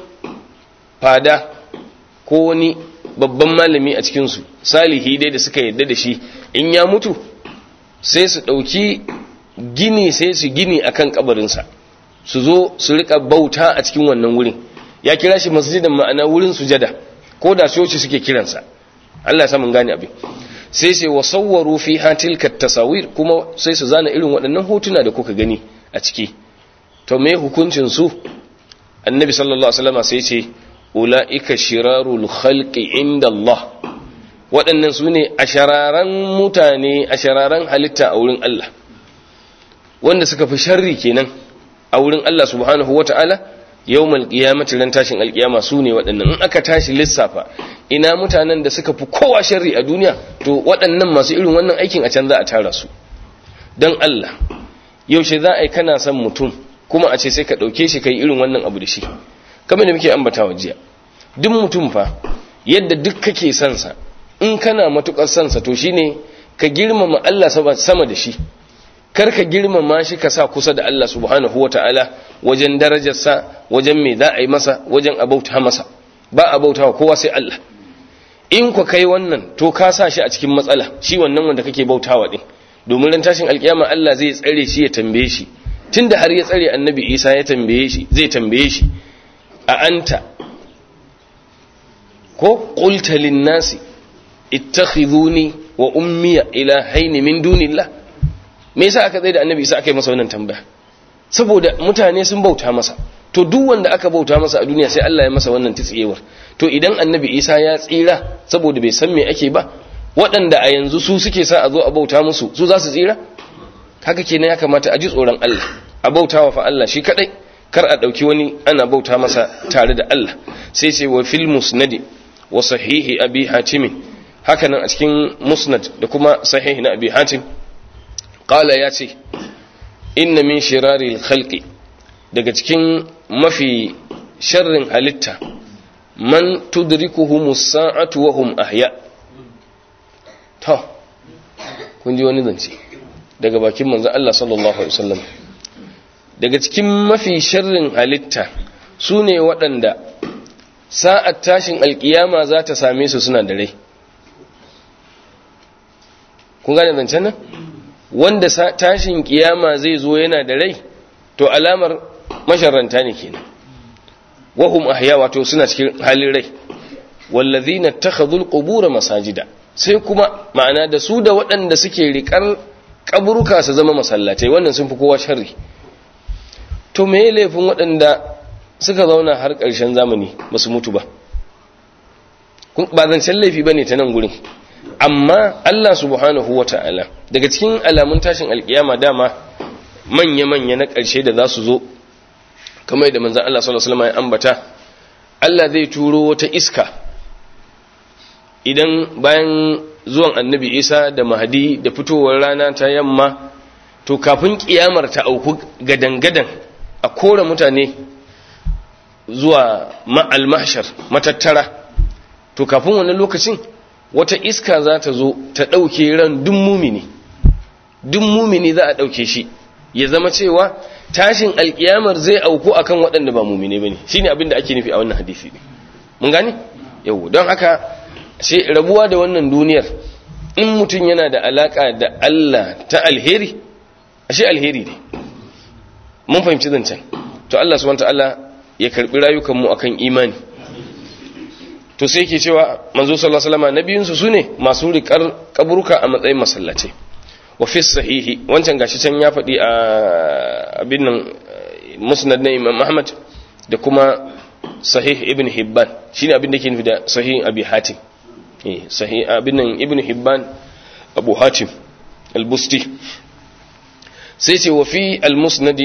fada ko wani babban malami a cikinsu salihi dai da suka yadda da shi in ya mutu sai su ɗauki gini sai su gini akan kabarinsa su zo su rika bauta a cikin wannan wurin ya kira shi masjidan ma'ana wurin sujada ko da coci suke kiransa Allah ya samun gane abin sai sai wa sawwaru fi tilka tasawir kuma sai su zana irin waɗannan hotuna da kuka gani a ciki to me hukuncin su annabi sallallahu alaihi wasallam sai ce ulaika shirarul khalqi inda Allah waɗannan su ne ashararan mutane ashararan halitta a wurin Allah wanda suka fi sharri kenan a wurin Allah subhanahu wata'ala yawmal qiyamati ran tashin alkiyama su ne waɗannan in aka tashi lissafa ina mutanen da suka fi kowa sharri a duniya to waɗannan masu irin wannan aikin a can za a tara su don Allah yaushe za a yi kana son mutum kuma a ce sai ka ɗauke shi ka yi irin wannan abu da shi kamar da muke ambatawa jiya duk mutum fa yadda duk kake son sa in kana matukar son sa to shine ka girmama Allah sama da shi kar ka girmama shi ka sa kusa da Allah subhanahu wataala wajen darajarsa wajen me za a yi masa wajen abauta masa ba a bautawa kowa sai Allah in ku kai wannan to ka sa shi a cikin matsala shi wannan wanda kake bautawa din domin ran tashin alkiyama Allah zai tsare shi ya tambaye shi tunda har ya tsare annabi Isa ya tambaye shi zai tambaye shi a anta ko qulta lin nasi ittakhiduni wa ummiya ilahaini min dunillah me yasa aka tsaye da annabi Isa aka yi masa wannan tambaya saboda mutane sun bauta masa to duk wanda aka bauta masa a duniya sai Allah ya masa wannan tsiyewar to idan annabi Isa ya tsira saboda bai san me ake ba waɗanda a yanzu su suke sa a zo a bauta musu su za su tsira haka kenan ya kamata a ji tsoron Allah a bautawa fa Allah shi kadai kar a dauki wani ana bauta masa tare da Allah sai sai wa fil musnadi wa sahihi abi hatim haka nan a cikin musnad da kuma sahihi na abi hatim qala ya ce inna min shirari khalqi daga cikin mafi sharrin halitta man tudrikuhum as-sa'atu wa hum ahya to kun ji wani zance daga bakin manzon Allah sallallahu alaihi wasallam daga cikin mafi sharrin halitta sune waɗanda sa'at tashin alkiyama za ta same su suna da rai kun gane zancen nan wanda tashin kiyama zai zo yana da rai to alamar masharranta ne kenan wahum ahya wato suna cikin halin rai wallazina takhadhul qubur masajida sai kuma ma'ana da su da waɗanda suke rikar kaburuka su zama masallatai wannan sun fi kowa sharri to me laifin waɗanda suka zauna har ƙarshen zamani ba su mutu ba ba zancen laifi ba ne ta nan gurin amma Allah subhanahu wa ta'ala daga cikin alamun tashin alkiyama dama manya-manya na ƙarshe da za su zo kamar da manzan Allah sallallahu Alaihi ya ambata Allah zai turo wata iska idan bayan zuwan annabi isa da mahadi da fitowar rana ta yamma to kafin kiyamar ta auku gadan-gadan a kore mutane zuwa ma'almashar matattara to kafin wani lokacin wata iska za ta zo ta ɗauke ran dun mumini dun mumini za a ɗauke shi ya zama cewa tashin alkiyamar zai auku akan waɗanda ba mumini ba ne shi ne abin da ake nufi a wannan hadisi ne mun gane yau don haka sai rabuwa da wannan duniyar in mutum yana da alaƙa da Allah ta alheri ashe alheri ne mun fahimci zancen to Allah subhanahu wa ta'ala ya karbi rayukanmu akan imani to sai yake cewa manzo sallallahu alaihi wasallam nabiyinsu sune masu riƙar kaburka a matsayin masallaci wa fi sahihi wancan gashi can ya faɗi a abin nan musnad na Imam Ahmad da kuma sahih ibn Hibban shine abin da yake nufi da sahih Abi Hatim eh sahih abin nan ibn Hibban Abu Hatim al-Busti sai ce wa fi al-musnad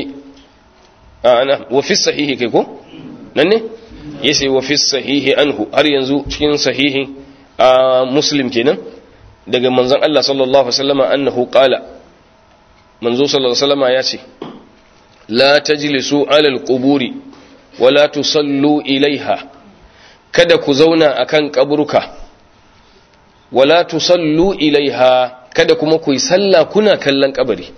ana wa fi sahihi kai ko nan ne yace wa fi sahihi anhu har yanzu cikin sahihi a muslim kenan daga manzon Allah sallallahu alaihi wasallam annahu qala manzo sallallahu alaihi wasallam yace la tajlisu ala alquburi wala tusallu ilaiha kada ku zauna akan kaburuka wala tusallu ilaiha kada kuma ku yi sallah kuna kallon kabari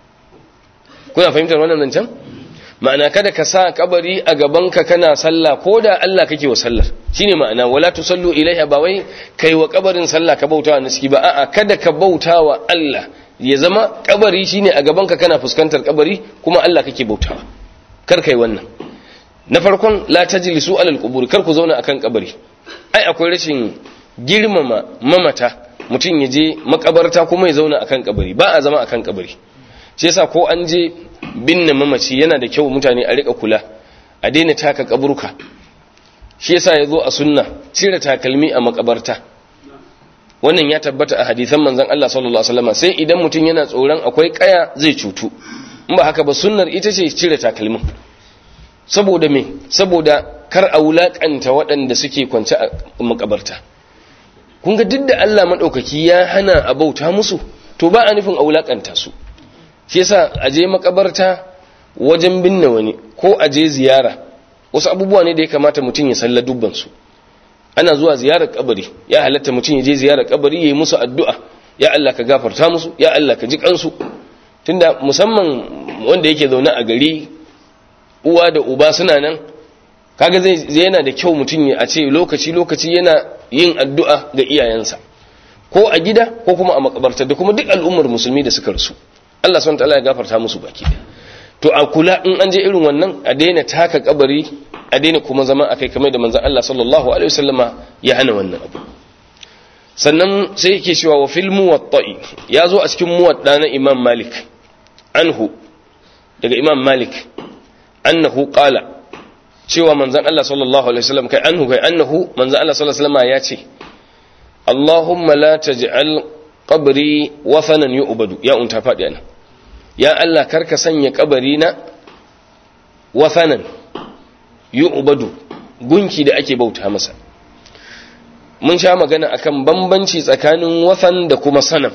kuna fahimtar wannan zancen ma'ana kada ka sa kabari a gabanka kana sallah ko da Allah kake wa sallar shine ma'ana wala tusallu ilaiha ba wai kai wa kabarin sallah ka bautawa naski ba a'a kada ka bautawa Allah ya zama kabari shine a gabanka kana fuskantar kabari kuma Allah kake bautawa kar kai wannan na farkon la tajlisu alal qubur kar ku zauna akan kabari ai akwai rashin girmama mamata mutum ya je makabarta kuma ya zauna akan kabari ba a zama akan kabari shi yasa ko an je binne mamaci yana da kyau mutane a rika kula a daina taka kaburka shi yasa ya zo a sunna cire takalmi a makabarta wannan ya tabbata a hadisan manzon Allah sallallahu alaihi wasallam sai idan mutum yana tsoron akwai kaya zai cutu in ba haka ba sunnar ita ce cire takalmin saboda me saboda kar a wulakanta waɗanda suke kwance a makabarta kun ga duk da Allah madaukaki ya hana a bauta musu to ba a nufin a wulakanta su shi yasa a je makabarta wajen binne wani ko a je ziyara wasu abubuwa ne da ya kamata mutum ya salla dubban su ana zuwa ziyarar kabari ya halatta mutum ya je ziyarar kabari ya yi musu addu'a ya Allah ka gafarta musu ya Allah ka ji kansu tunda musamman wanda yake zaune a gari uwa da uba suna nan kaga zai yana da kyau mutum ya a ce lokaci lokaci yana yin addu'a ga iyayensa ko a gida ko kuma a makabarta da kuma duk al'ummar musulmi da suka rasu Allah subhanahu wataala ya gafarta musu baki to a kula in an je irin wannan a daina taka kabari a daina kuma zama akai kamar da manzon Allah sallallahu alaihi wasallama ya hana wannan abu sannan sai yake cewa wa fil muwatta'i ya zo a cikin muwadda na Imam Malik anhu daga Imam Malik annahu qala cewa manzon Allah sallallahu alaihi wasallam kai anhu kai annahu manzon Allah sallallahu alaihi wasallama ya ce Allahumma la taj'al qabri wathanan yu'badu ya unta fadi ana ya Allah karka sanya kabari na wathanan yu'badu gunki da ake bauta masa mun sha magana akan bambanci tsakanin wathan da kuma sanam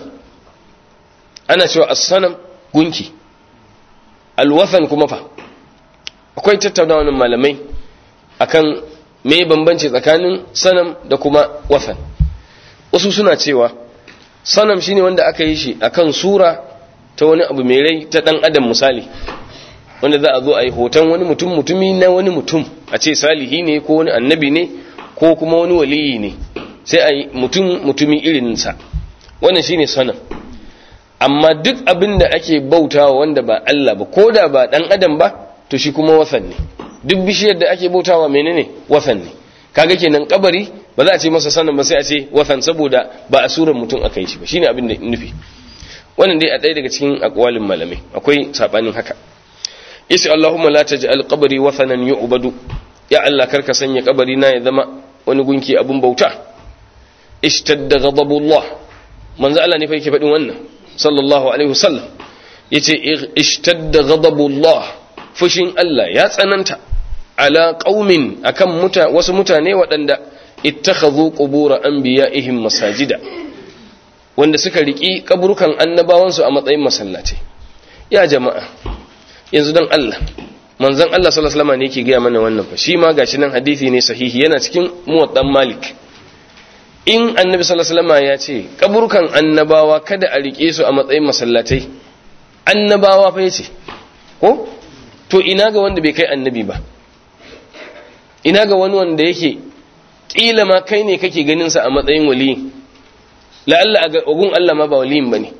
ana cewa as-sanam gunki al-wathan kuma fa akwai tattaunawa malamai akan me bambanci tsakanin sanam da kuma wathan wasu suna cewa sanam shine wanda aka yi shi akan sura ta wani abu mai rai ta dan adam misali wanda za a zo a yi hoton wani mutum mutumi na wani mutum a ce salihi ne ko wani annabi ne ko kuma wani waliyi ne sai a yi mutum mutumi irinsa wannan shine sanam amma duk abin da ake bautawa wanda ba Allah ba ko da ba dan adam ba to shi kuma wasan ne duk bishiyar da ake bautawa menene wasan ne kaga kenan kabari ba za a ce masa sanan ba sai a ce wasan saboda ba a suran mutum aka yi shi ba shine abin da nufi wannan dai a ɗaya daga cikin aqwalin malamai akwai sabanin haka yace Allahumma la taj'al qabri wathanan yu'badu ya Allah karka sanya kabari na ya zama wani gunki abun bauta ishtadda ghadabullah manzo Allah ne fa yake faɗin wannan sallallahu alaihi wasallam yace ishtadda ghadabullah fushin Allah ya tsananta ala qaumin akan muta wasu mutane waɗanda ittakhadhu qubur anbiya'ihim masajida wanda suka riki kaburukan annabawansu a matsayin masallaci ya jama'a yanzu dan Allah manzon Allah sallallahu alaihi wasallam ne yake ga mana wannan fa shi ma gashi nan hadisi ne sahihi yana cikin muwaddan malik in annabi sallallahu alaihi wasallam ya ce kaburukan annabawa kada a rike su a matsayin masallatai annabawa fa yace ko to ina ga wanda bai kai annabi ba ina ga wani wanda yake kila ma kai ne kake ganin sa a matsayin waliyi la'alla a ogun Allah ma ba waliyin bane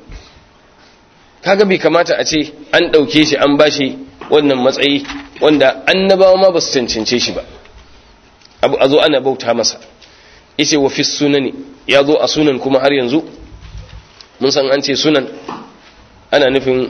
kaga bai kamata a ce an dauke shi an bashi wannan matsayi wanda annabawa ma ba su cancance shi ba abu a zo ana bauta masa yace wa fi sunani ya zo a sunan kuma har yanzu mun san an ce sunan ana nufin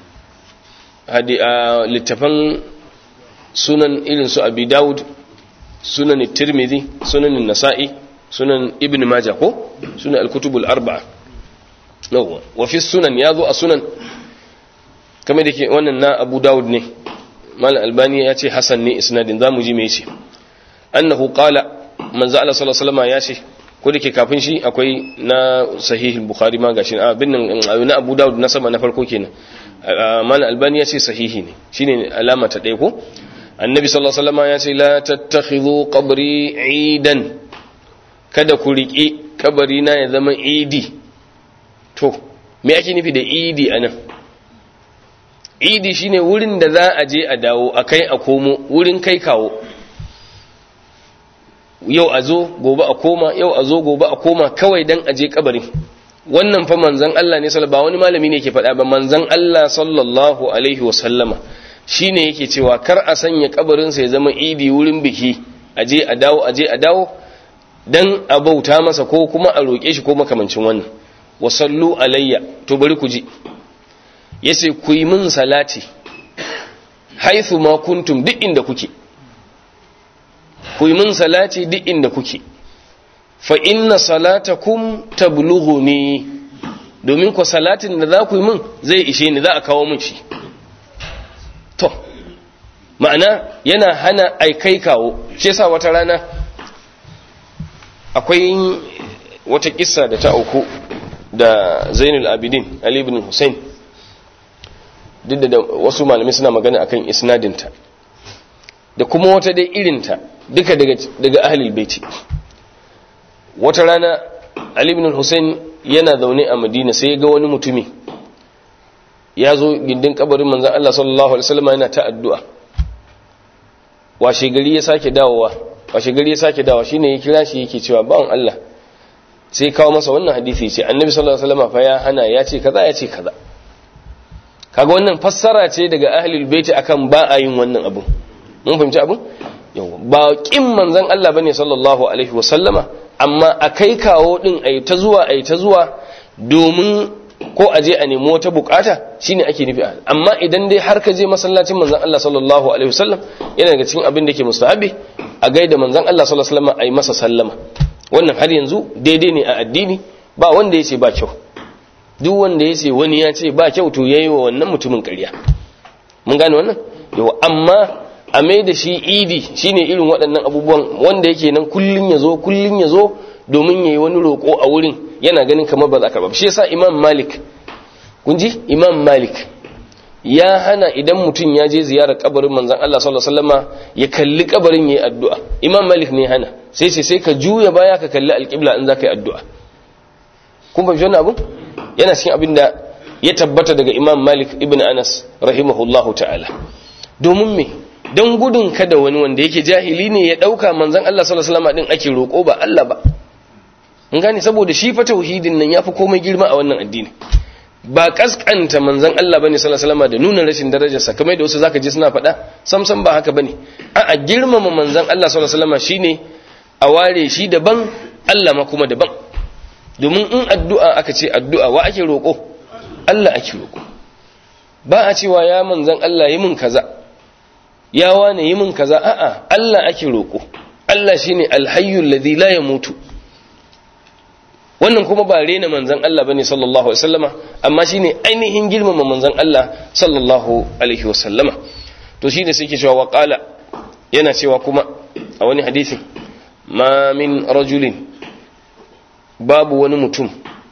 hadi a littafan sunan irin su abi dawud sunan tirmidhi sunan nasa'i sunan ibn majah ko sunan al-kutubul arba'a yawa wa fi sunan ya zo a sunan kamar da ke wannan na abu dawud ne mal albani ya ce hasan ne isnadin zamu ji me yace annahu qala manzo Allah sallallahu alaihi wasallam ya ce ko da ke kafin shi akwai na sahih bukhari ma gashi a bin na abu dawud na sama na farko kenan mal albani ya ce sahihi ne shine alama ta ɗaya ko annabi sallallahu alaihi wasallam ya ce la tattakhidhu qabri idan kada ku riƙi kabari na ya zama idi to me ake nufi da idi anan idi shine wurin da za a je a dawo a kai a komo wurin kai kawo yau a zo gobe a koma yau a zo gobe a koma kawai dan aje kabari wannan fa manzon Allah ne sallallahu ba wani malami ne yake faɗa ba manzon Allah sallallahu alaihi wa sallama shine yake cewa kar a sanya kabarin sa ya zama idi wurin biki aje a dawo aje a dawo dan a bauta masa ko kuma a roke shi ko makamancin wannan wa sallu alayya to bari ku ji yace ku yi min salati haithu ma kuntum duk inda kuke ku yi min salati duk inda kuke fa inna salatakum tablughuni domin ku salatin da za ku yi min zai ishe ni za a kawo min shi to ma'ana yana hana aikai kawo shi yasa wata rana akwai wata kissa da ta auku da Zainul Abidin Ali ibn Hussein duk da wasu malamai suna magana akan isnadinta da kuma wata dai irinta duka daga daga ahlul baiti wata rana Ali ibn Hussein yana zaune a Madina sai ya ga wani mutumi ya zo gindin kabarin manzon Allah sallallahu alaihi wasallam yana ta addu'a washe gari ya sake dawowa washe gari ya sake dawowa shine ya kira shi yake cewa bawan Allah sai kawo masa wannan hadisi ce annabi sallallahu alaihi wasallam fa ya hana ya ce kaza ya ce kaza kaga wannan fassara ce daga ahlul baiti akan ba a yin wannan abu mun fahimci abun yawa ba kin manzon Allah bane sallallahu alaihi wasallama amma akai kawo din ai ta zuwa ai ta zuwa domin ko a je a nemi wata bukata shine ake nufi amma idan dai har ka je masallacin manzon Allah sallallahu alaihi wasallam yana daga cikin abin da ke mustahabi a gaida manzon Allah sallallahu alaihi wasallam ai masa sallama wannan har yanzu daidai ne a addini ba wanda ya ce ba kyau duk wanda ya ce wani ya ce ba kyau to yayi wa wannan mutumin ƙarya mun gane wannan yau amma a mai da shi idi shine irin waɗannan abubuwan wanda yake nan kullun ya zo kullun ya zo domin yayi wani roƙo a wurin yana ganin kamar ba za ka ba shi yasa imam malik kun ji imam malik ya hana idan mutum ya je ziyarar kabarin manzon Allah sallallahu alaihi wasallama ya kalli kabarin yayi addu'a imam malik ne hana sai sai sai ka juya baya ka kalli alqibla in zaka yi addu'a kun fahimci wannan abu yana cikin abin da ya tabbata daga imam malik ibn anas rahimahullahu ta'ala domin me don gudun kada wani wanda yake jahili ne ya dauka manzon Allah sallallahu alaihi wasallam din ake roko ba Allah ba in gane saboda shi fa tauhidin nan yafi komai girma a wannan addini ba kaskanta manzon Allah bane sallallahu alaihi wasallam da nuna rashin darajarsa kamar da wasu zaka ji suna faɗa sam sam ba haka bane a'a girmama manzon Allah sallallahu alaihi wasallam shine a ware shi daban Allah ma kuma daban domin in addu'a aka ce addu'a wa ake roƙo Allah ake roƙo ba a cewa ya manzan Allah yi min kaza ya wane yi min kaza a'a Allah ake roƙo Allah shine alhayyul ladhi la yamutu wannan kuma ba rena manzan Allah bane sallallahu alaihi wasallama amma shine ainihin girmama manzan Allah sallallahu alaihi wasallama to shine sai ke cewa wa qala yana cewa kuma a wani hadisi ma min rajulin babu wani mutum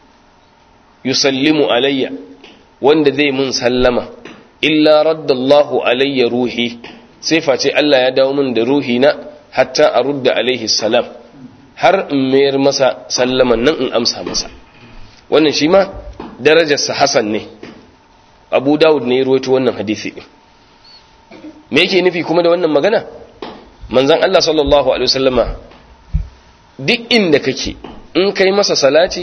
yusallimu alayya wanda zai mun sallama illa raddallahu alayya ruhi sai face Allah ya dawo min da ruhi na hatta a rudda alaihi salam har in mayar masa sallaman nan in amsa masa wannan shi ma darajarsa hasan ne abu dawud ne ya ruwaito wannan hadisi me yake nufi kuma da wannan magana manzon Allah sallallahu alaihi wasallama duk inda kake in kai masa salati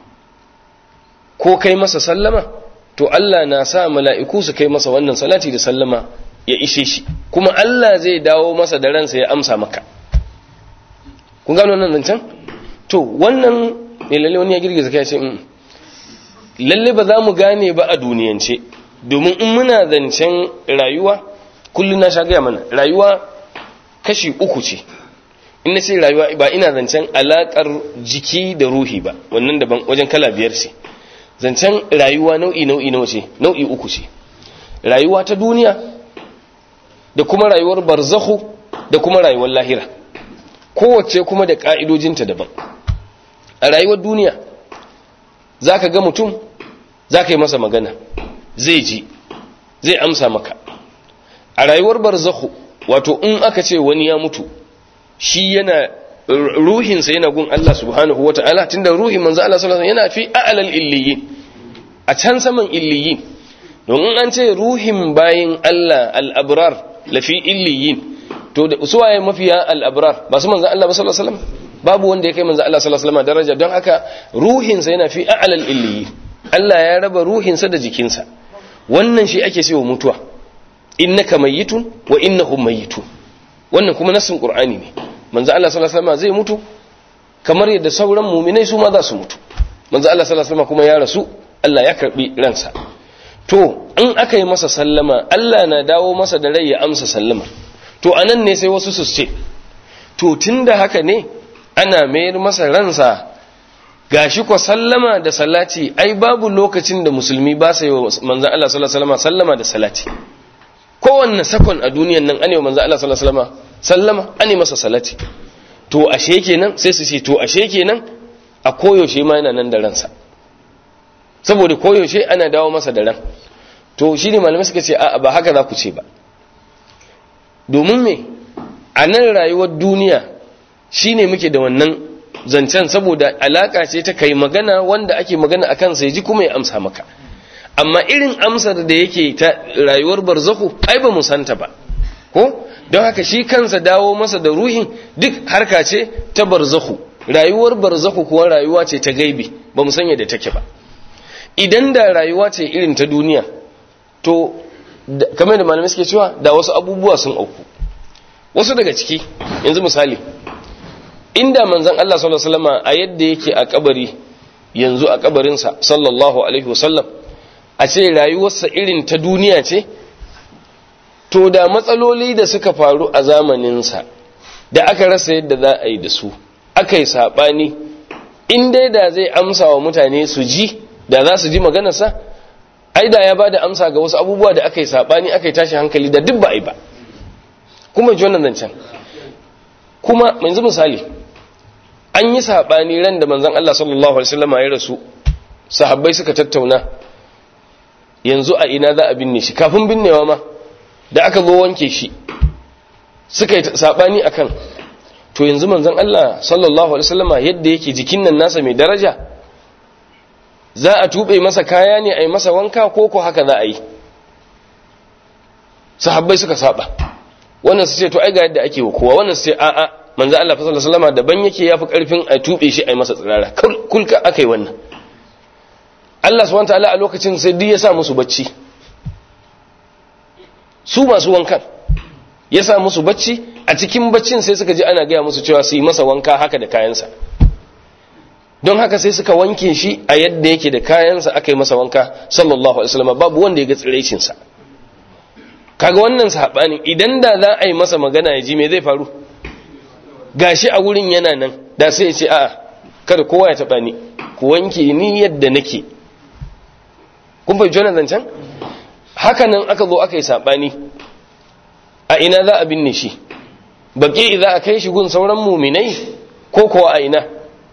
ko kai masa sallama to Allah na sa mala'iku su kai masa wannan salati da sallama ya ishe shi kuma Allah zai dawo masa da ransa ya amsa maka kun gano nan zancen to wannan ne lalle wani ya girgiza kai ce lalle ba za mu gane ba a duniyance domin in muna zancen rayuwa kullum na sha gaya mana rayuwa kashi uku ce in na ce rayuwa ba ina zancen alakar jiki da ruhi ba wannan daban wajen kala biyar ce zancen rayuwa nau'i nau'i nawa ce nau'i uku ce rayuwa ta duniya da kuma rayuwar barzahu da kuma rayuwar lahira kowace kuma da ka'idojinta daban a rayuwar duniya za ka ga mutum za ka yi masa magana zai ji zai amsa maka a rayuwar barzahu wato in aka ce wani ya mutu shi yana ruhinsa yana gun Allah subhanahu wa ta'ala tunda ruhin manzo Allah sallallahu alaihi yana fi a'lal illiyin a can saman illiyin don an ce ruhin bayin Allah al-abrar lafi illiyin to da suwaye mafiya al-abrar ba su manzo Allah sallallahu alaihi babu wanda ya kai manzo Allah sallallahu alaihi daraja don haka ruhinsa yana fi a'lal illiyin Allah ya raba ruhinsa da jikinsa wannan shi ake cewa mutuwa innaka mayyitun wa innahum mayyitun wannan kuma nassin qur'ani ne manzo Allah sallallahu alaihi wasallam zai mutu kamar yadda sauran mu'minai su ma za su mutu manzo Allah sallallahu alaihi wasallam kuma ya rasu Allah ya karbi ransa to in aka yi masa sallama Allah na dawo masa da rai ya amsa sallama to anan ne sai wasu su ce to tunda haka ne ana mayar masa ransa gashi ko sallama da salati ai babu lokacin da musulmi ba sai wa manzo Allah sallallahu alaihi wasallam sallama da salati kowanne sakon a duniyan nan ane manzo Allah sallallahu alaihi wasallam sallama ane masa salati to ashe kenan sai su ce to ashe kenan a koyaushe ma yana nan da ransa saboda koyaushe ana dawo masa da ran to shine malamai suka ce a'a ba haka za ku ce ba domin me a nan rayuwar duniya shine muke da wannan zancen saboda alaka ce ta kai magana wanda ake magana akan sai ji kuma ya amsa maka amma irin amsar da yake ta rayuwar barzahu ai ba mu santa ba ko don haka shi kansa dawo masa da ruhin duk harka ce ta barzahu rayuwar barzahu kuwa rayuwa ce ta gaibi ba mu sanya da take ba idan da rayuwa ce irin ta duniya to kamar da malamai suke cewa da wasu abubuwa sun auku wasu daga ciki yanzu misali inda manzon Allah sallallahu alaihi wasallam a yadda yake a kabari yanzu a kabarinsa sallallahu alaihi wasallam a ce rayuwarsa irin ta duniya ce to da matsaloli da suka faru a zamaninsa da aka rasa yadda za a yi da su aka yi saɓani in dai da zai amsa wa mutane su ji da za su ji maganarsa ai da ya ba da amsa ga wasu abubuwa da aka yi saɓani aka yi tashi hankali da duk ba a yi ba kuma ji wannan zancen kuma yanzu misali an yi saɓani ran da manzon Allah sallallahu alaihi wasallam ya rasu sahabbai suka tattauna yanzu a ina za a binne shi kafin binnewa ma da aka zo wanke shi suka yi sabani akan to yanzu manzon Allah sallallahu alaihi wasallama yadda yake jikin nan nasa mai daraja za a tube masa kaya ne a yi masa wanka ko ko haka za a yi sahabbai suka saba wannan su ce to ai ga yadda ake wa kowa wannan su ce a'a manzo Allah sallallahu alaihi wasallama daban yake yafi karfin a tube shi a yi masa tsirara kulka akai wannan Allah subhanahu wataala a lokacin sai duk ya sa musu bacci su masu wankan ya sa musu bacci a cikin baccin sai suka ji ana gaya musu cewa su yi masa wanka haka da kayansa don haka sai suka wanke shi a yadda yake da kayansa aka yi masa wanka sallallahu alaihi wasallam babu wanda ya ga tsiraicinsa kaga wannan sabanin idan da za a yi masa magana ya ji me zai faru gashi a wurin yana nan da sai ya ce a'a kada kowa ya taba ni ku wanke ni yadda nake kun fahimci wannan zancen haka nan aka zo aka yi sabani a ina za a binne shi baki za a kai shi gun sauran muminai ko kuwa a ina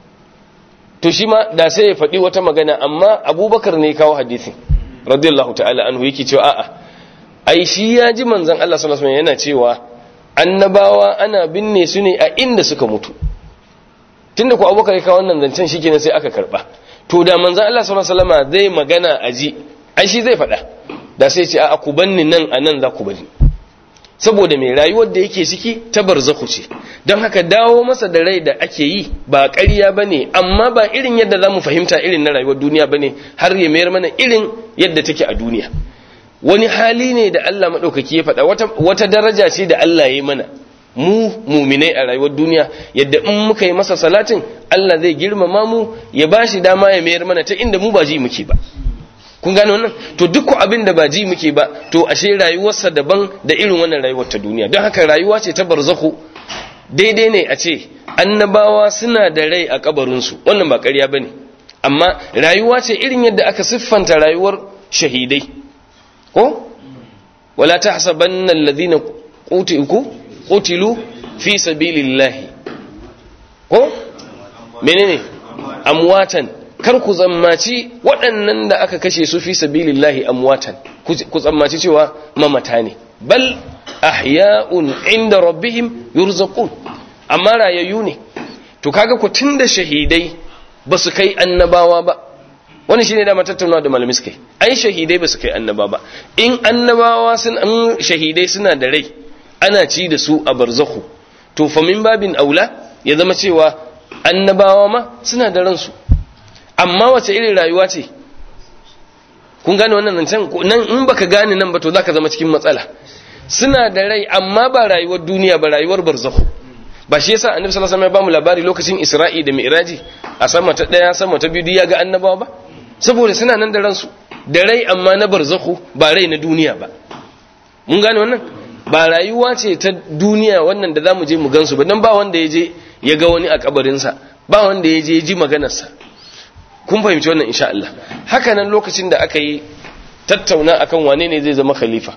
to shi ma da sai ya faɗi wata magana amma abubakar ne kawo hadisin radiyallahu ta'ala anhu yake cewa a'a ai shi ya ji manzon Allah sallallahu alaihi yana cewa annabawa ana binne su ne a inda suka mutu tunda ko abubakar ya kawo wannan zancen shikenan sai aka karba to da manzon Allah sallallahu alaihi wasallam zai magana a ji ai shi zai faɗa da sai ce a'a ku banni nan a nan za ku bani saboda mai rayuwar da yake ciki ta barzakhu ce don haka dawo masa da rai da ake yi ba ƙarya ba ne amma ba irin yadda za mu fahimta irin na rayuwar duniya ba ne har ya mayar mana irin yadda take a duniya wani hali ne da Allah maɗaukaki ya faɗa wata daraja ce da Allah ya yi mana mu muminai a rayuwar duniya yadda in muka yi masa salatin Allah zai girmama mu ya ba shi dama ya mayar mana ta inda mu ba ji muke ba kun gane wannan to duk abin da ba ji muke ba to ashe rayuwarsa daban da irin wannan rayuwar ta duniya don haka rayuwa ce ta barzakhu daidai ne a ce annabawa suna da rai a kabarinsu wannan ba ƙarya bane amma rayuwa ce irin yadda aka siffanta rayuwar shahidai ko wala tahsabanna alladhina qutilu qutilu fi sabilillahi ko menene amwatan kar ku zammaci waɗannan da aka kashe su fi sabilillahi amwatan ku tsammaci cewa mamata ne bal ahya'un inda rabbihim yurzaqun amma rayayyu ne to kaga ku tunda shahidai ba su kai annabawa ba wani shine da tattaunawa da malami suka ai shahidai ba su kai annaba ba in annabawa sun an shahidai suna da rai ana ci da su a barzakhu to fa min babin aula ya zama cewa annabawa ma suna da ransu amma wace irin rayuwa ce kun gane wannan nan nan in baka gane nan ba to zaka zama cikin matsala suna da rai amma ba rayuwar duniya ba rayuwar barzakhu ba shi yasa annabi sallallahu alaihi wasallam ya bamu labari lokacin Isra'i da Mi'raji a sama ta daya sama ta biyu ya ga annabawa ba saboda suna nan da ransu da rai amma na barzakhu ba rai na duniya ba mun gane wannan ba rayuwa ce ta duniya wannan da zamu je mu gansu ba dan ba wanda ya je ya ga wani a kabarinsa ba wanda ya je ya ji maganarsa kun fahimci wannan insha Allah haka nan lokacin da aka yi tattauna akan wane ne zai zama khalifa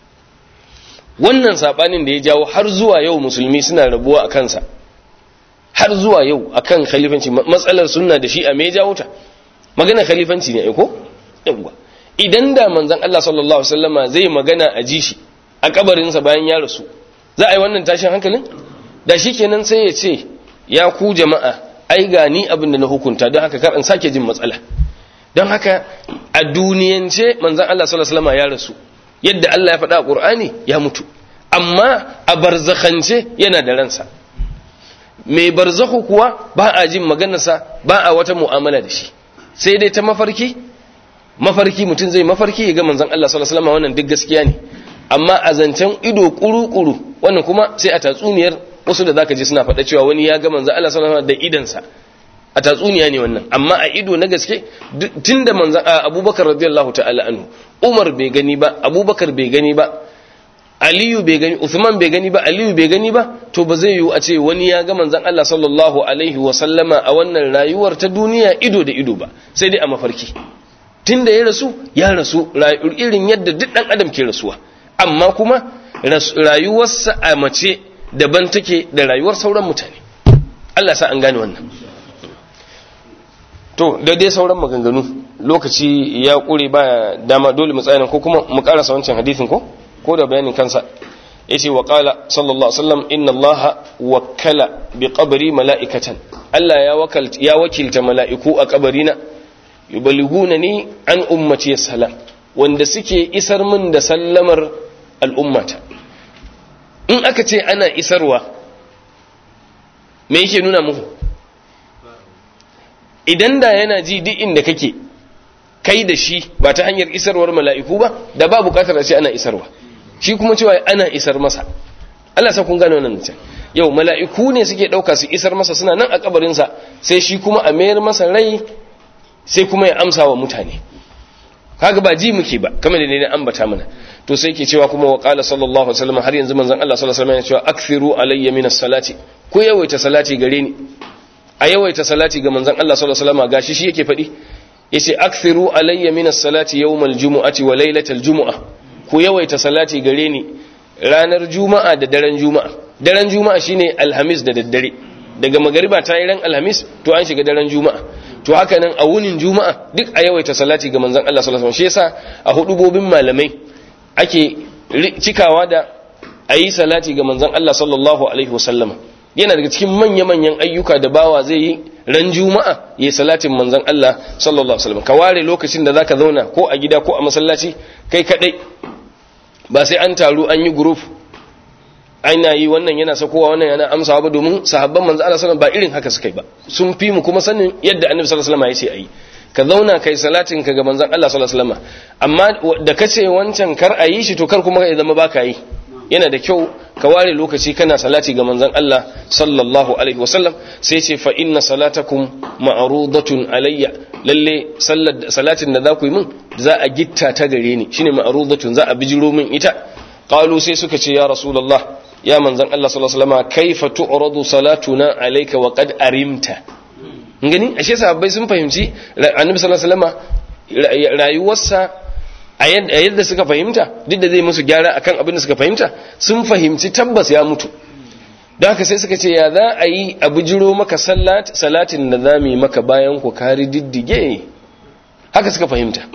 wannan sabanin da ya jawo har zuwa yau musulmi suna rabuwa a kansa har zuwa yau akan khalifanci matsalar sunna da shi a me jawo ta magana khalifanci ne aiko yawa idan da manzon Allah sallallahu alaihi wasallama zai magana a ji shi a kabarinsa bayan ya rasu za a yi wannan tashin hankalin da shikenan sai ya ce ya ku jama'a ai ga ni abin da na hukunta don haka kar in sake jin matsala don haka a duniyance manzon Allah sallallahu alaihi wasallama ya rasu yadda Allah ya faɗa a Qur'ani ya mutu amma a barzakhance yana da ransa mai barzakhu kuwa ba a jin maganarsa ba a wata mu'amala da shi sai dai ta mafarki mafarki mutum zai mafarki ya ga manzon Allah sallallahu alaihi wasallam wannan duk gaskiya ne amma a zancen ido kuru-kuru wannan kuma sai a tatsuniyar wasu da zaka ji suna faɗa cewa wani ya ga manzon Allah sallallahu alaihi wasallam da idansa a tatsuniya ne wannan amma a ido na gaske tunda manzon Abubakar radiyallahu ta'ala anhu Umar bai gani ba Abubakar bai gani ba Aliyu bai gani Uthman bai gani ba Aliyu bai gani ba to ba zai yiwu a ce wani ya ga manzon Allah sallallahu alaihi wa sallama a wannan rayuwar ta duniya ido da ido ba sai dai a mafarki tunda ya rasu ya rasu irin yadda duk dan adam ke rasuwa amma kuma rayuwarsa a mace daban take da rayuwar sauran mutane Allah sa an gane wannan to da dai sauran maganganu lokaci ya kure ba dama dole mu tsaya ko kuma mu karasa wancan hadisin ko ko da bayanin kansa yace wa qala sallallahu alaihi wasallam inna allaha wakkala bi qabri mala'ikatan Allah ya wakalta ya wakilta mala'iku a kabarina yuballighunani an ummati salam wanda suke isar min da sallamar al'ummata in aka ce ana isarwa me yake nuna muku idan da yana ji duk inda kake kai da shi ba ta hanyar isarwar mala'iku ba da ba bukatar a ce ana isarwa shi kuma cewa ana isar masa Allah sa kun gane wannan mutum yau mala'iku ne suke ɗauka su isar masa suna nan a kabarinsa sai shi kuma a mayar masa rai sai kuma ya amsa wa mutane kaga ba ji muke ba kamar da ne ambata mana to sai ke cewa kuma wa qala sallallahu alaihi wasallam har yanzu manzon Allah sallallahu alaihi wasallam ya cewa akthiru alayya min as-salati ku yawaita salati gare ni a yawaita salati ga manzon Allah sallallahu alaihi wasallam gashi shi yake faɗi yace akthiru alayya min as-salati yawm al-jumu'ati wa laylatal jumu'ah ku yawaita salati gare ni ranar juma'a da daren juma'a daren juma'a shine alhamis da daddare daga magariba ta yi ran alhamis to an shiga daren juma'a to haka nan a wunin juma'a duk a yawaita salati ga manzon Allah sallallahu alaihi wasallam shi yasa a hudubobin malamai ake cikawa da ayi salati ga manzon Allah sallallahu alaihi wasallam yana daga cikin manya-manyan ayyuka da bawa zai yi ran juma'a ya salatin manzon Allah sallallahu alaihi wasallam ka ware lokacin da zaka zauna ko a gida ko a masallaci kai kadai ba sai an taru an yi group ana yi wannan yana sakowa wannan yana amsawa ba domin sahabban manzo Allah sallallahu ba irin haka suka yi ba sun fi mu kuma sanin yadda annabi sallallahu alaihi wasallam ya ce ayi ka zauna kai salatin ka ga manzon Allah sallallahu alaihi wasallam amma da kace wancan kar a yi shi to kar kuma ya zama baka yi yana da kyau ka ware lokaci kana salati ga manzon Allah sallallahu alaihi wasallam sai ce fa inna salatakum ma'rudatun alayya lalle salatin da za ku yi min za a gitta ta gare ni shine ma'rudatun za a bijiro min ita qalu sai suka ce ya rasulullah ya manzon Allah sallallahu alaihi wasallam kaifa tu'radu salatuna alayka wa qad arimta gani ashe sahabbai sun fahimci annabi sallallahu alaihi wasallam rayuwarsa a yadda suka fahimta duk da zai musu gyara akan abin da suka fahimta sun fahimci tabbas ya mutu don haka sai suka ce ya za a yi a bijiro maka salatin da za mu yi maka bayan ku kari diddige haka suka fahimta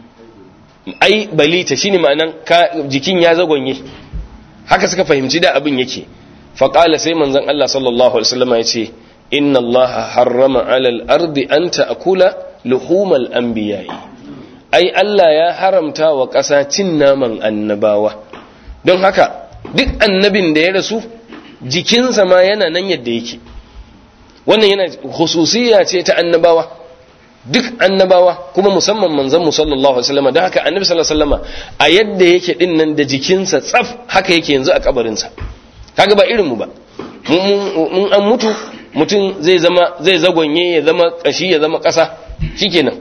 ai balita shine ma'anan jikin ya zagonye haka suka fahimci da abin yake faƙala sai manzon Allah sallallahu alaihi wasallam ya ce inna Allah harrama alal ardi an ta'kula luhumal anbiya'i ai Allah ya haramta wa ƙasa cin naman annabawa don haka duk annabin da ya rasu jikinsa ma yana nan yadda yake wannan yana hususiya ce ta annabawa duk annabawa kuma musamman manzon mu sallallahu alaihi wasallam don haka annabi sallallahu alaihi wasallam a yadda yake din nan da jikinsa tsaf haka yake yanzu a kabarinsa kaga ba irin mu ba mun an mutu mutum zai zama zai zagonye ya zama kashi ya zama ƙasa shikenan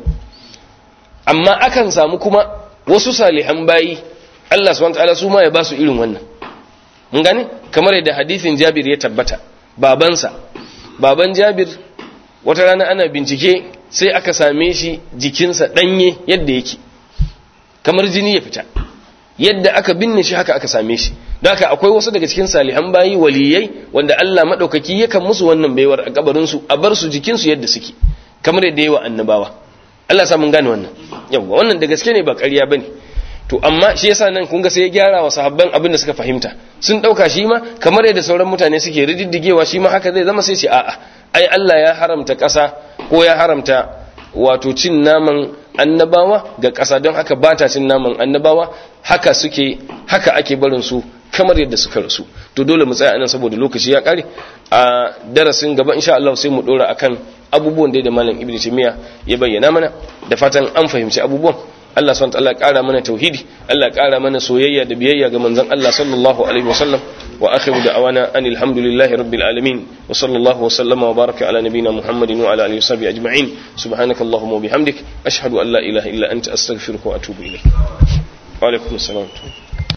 amma akan samu kuma wasu salihan bayi Allah subhanahu wataala su ma ya ba su irin wannan mun gane kamar yadda hadisin Jabir ya tabbata babansa baban Jabir wata rana ana bincike sai aka same shi jikinsa danye yadda yake kamar jini ya fita yadda aka binne shi haka aka same shi don haka akwai wasu daga cikin salihan bayi waliyai wanda Allah madaukaki yakan musu wannan baiwar a kabarin su a bar su jikin su yadda suke kamar yadda yawa annabawa Allah sa mun gane wannan yawa wannan da gaske ne ba ƙarya bane to amma shi yasa nan kun ga sai ya gyara wa sahabban abin da suka fahimta sun dauka shi ma kamar yadda sauran mutane suke rididdigewa shi ma haka zai zama sai ce a'a ai Allah ya haramta ƙasa ko ya haramta wato cin naman annabawa ga ƙasa don haka ba ta cin naman annabawa haka suke haka ake barin su kamar yadda suka rasu to dole mu tsaya anan saboda lokaci ya kare a darasin gaba insha Allah sai mu dora akan abubuwan da malam ibnu timiya ya bayyana mana da fatan an fahimci abubuwan Allah subhanahu wa ta'ala ƙara mana tauhidi Allah ƙara mana soyayya da biyayya ga manzon Allah sallallahu alaihi wasallam wa akhiru da'awana anil hamdulillahi rabbil alamin wa sallallahu wa sallama wa baraka ala nabiyyina muhammadin wa ala alihi wa sahbihi ajma'in subhanakallahumma wa bihamdik ashhadu an la ilaha illa anta astaghfiruka wa atubu ilayk wa alaikum assalam